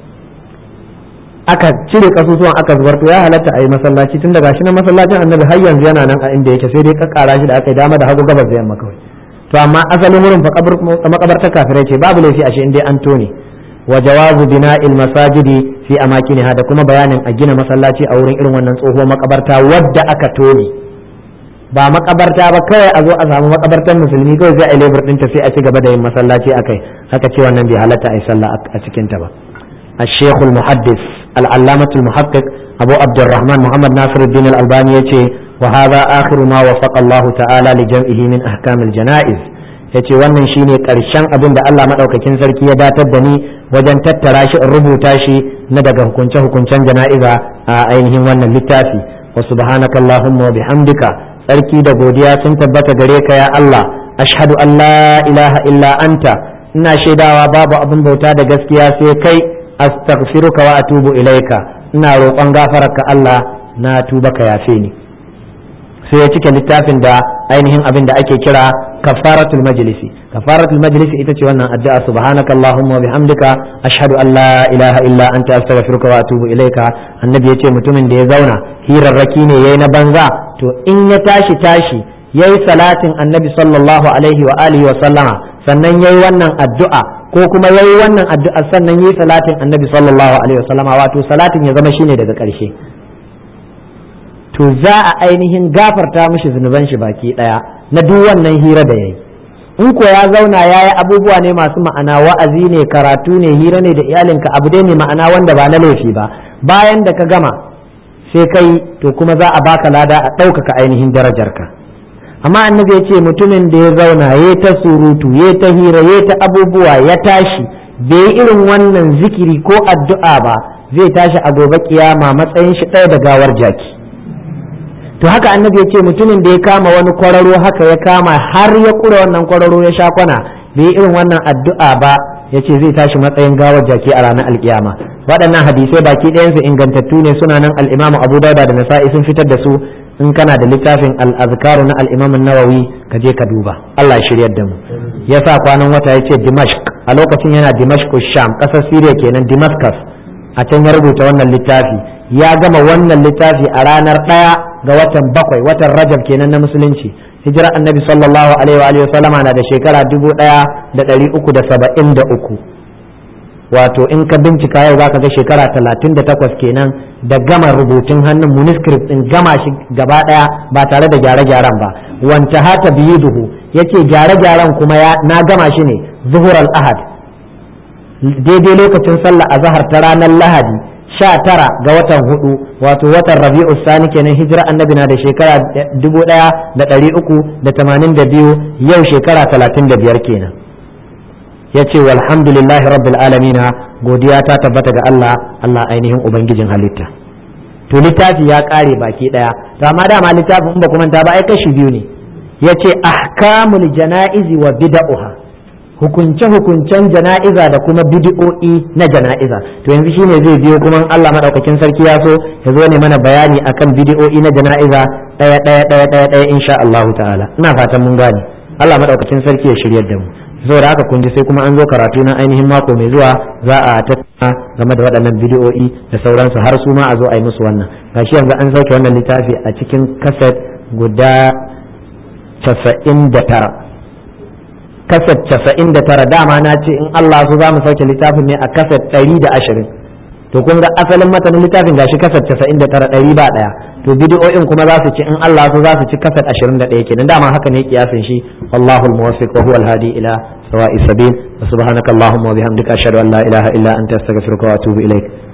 aka cire kasusuwan aka zubar to ya halatta a yi masallaci tun daga shi na masallacin annabi har yanzu yana nan a inda yake sai dai kakkara shi da aka yi dama da hagu gabas da yamma kawai to amma asalin wurin fa makabartar kafirai ce babu laifi a shi inda an tone wa jawazu bina'il masajidi fi amakiniha da kuma bayanin a gina masallaci a wurin irin wannan tsohuwar makabarta wadda aka tone ba makabarta ba kawai a zo a samu makabartar musulmi kawai sai a lebur ɗinta sai a ci gaba da yin masallaci a kai haka ce wannan bai halatta a yi sallah a cikin ta ba الشيخ المحدث العلامة المحقق أبو عبد الرحمن محمد ناصر الدين الألباني يتي وهذا آخر ما وفق الله تعالى لجمعه من أحكام الجنائز yace wannan shine karshen abin da Allah madaukakin sarki ya datar da ni wajen tattara shi in rubuta shi na daga hukunce hukuncen jana'iza a ainihin wannan littafi wa subhanaka allahumma wa bihamdika sarki da godiya sun tabbata gare ka ya Allah ashhadu an la ilaha illa anta ina shaidawa babu abin bauta da gaskiya sai kai astaghfiruka wa atubu ilaika ina roƙon gafararka Allah na tuba ka yafe ni sai ya cike littafin da ainihin abin da ake kira kafaratul majlisi kafaratul majlisi ita ce wannan addu'a subhanaka allahumma wa bihamdika ashhadu an la ilaha illa anta astaghfiruka wa atubu ilaika annabi yace mutumin da ya zauna hirarraki ne yayi na banza to in ya tashi tashi yayi salatin annabi sallallahu alaihi wa alihi wa sallama sannan yayi wannan addu'a ko kuma yayi wannan addu'a sannan yayi salatin annabi sallallahu alaihi wa sallama wato salatin ya zama shine daga ƙarshe to za a ainihin gafarta mishi zunuban shi baki daya na duk wannan hira da yayi in ko ya zauna ya yi abubuwa ne masu ma'ana wa'azi ne karatu ne hira ne da iyalinka abu dai ne ma'ana wanda ba na laifi ba bayan da ka gama sai kai to kuma za a baka lada a ɗaukaka ainihin darajarka amma annabi ya ce mutumin da ya zauna ya ta surutu ya ta hira ya ta abubuwa ya tashi bai yi irin wannan zikiri ko addu'a ba zai tashi a gobe kiyama matsayin shi ɗaya da gawar jaki to haka annabi ya ce mutumin da ya kama wani kwararo haka ya kama har ya kura wannan kwararo ya sha kwana bai irin wannan addu'a ba ya ce zai tashi matsayin gawar jaki a ranar alkiyama waɗannan hadisai baki ɗayansu ingantattu ne suna nan al'imamu abu dauda da nasa'i sun fitar da su in kana da littafin al'azkaru na al'imamin nawawi ka je ka duba allah shiryar da mu ya sa kwanan wata ya ce dimashq a lokacin yana dimashq sham ƙasar siriya kenan damascus a can ya rubuta wannan littafi ya gama wannan littafi a ranar ɗaya ga watan bakwai watan rajab kenan na musulunci hijira annabi sallallahu alaihi wa sallama na da shekara dubu ɗaya da ɗari uku da saba'in da uku wato in ka bincika yau zaka ga shekara talatin da takwas kenan da gama rubutun hannun manuscript din gama shi gaba ɗaya ba tare da gyare-gyaren ba wanta hata biyu duhu yace gyare-gyaren kuma na gama shi ne zuhur al-ahad daidai lokacin sallah a zahar ta ranar lahadi sha tara ga watan hudu wato watan rabi'u sani kenan hijira annabi na da shekara dubu daya da dari uku da tamanin da biyu yau shekara talatin da biyar kenan ya ce walhamdulillahi rabbil alamina godiya ta tabbata ga Allah Allah ainihin ubangijin halitta to littafi ya kare baki daya to amma dama littafin in ba kuma ta ba ai kashi biyu ne yace ahkamul janaizi wa bid'uha hukunce-hukuncen jana'iza da kuma bidi'o'i na jana'iza to yanzu shine zai biyo kuma Allah madaukakin sarki ya so ya zo ne mana bayani akan bidi'o'i na jana'iza daya daya daya daya daya insha Allah ta'ala ina fatan mun gane Allah madaukakin sarki ya shiryar da mu saboda haka kun ji sai kuma an zo karatu na ainihin mako mai zuwa za a tattauna game da waɗannan bidi'o'i da sauransu har su ma a zo a yi musu wannan gashi yanzu an sauke wannan littafi a cikin kaset guda casa'in da tara kaset casa'in da tara dama na ce in Allah su za mu sauke littafin ne a kaset ɗari da ashirin to kun ga asalin matanin littafin gashi kaset casa'in da tara ɗari ba ɗaya to bidiyo'in kuma za su ci in Allah su za su ci kaset ashirin da ɗaya kenan dama haka ne kiyasin shi wallahu almuwaffiq wa huwa alhadi ila sawa'i sabil wa subhanaka allahumma wa bihamdika ashhadu an la ilaha illa anta astaghfiruka wa atubu ilaik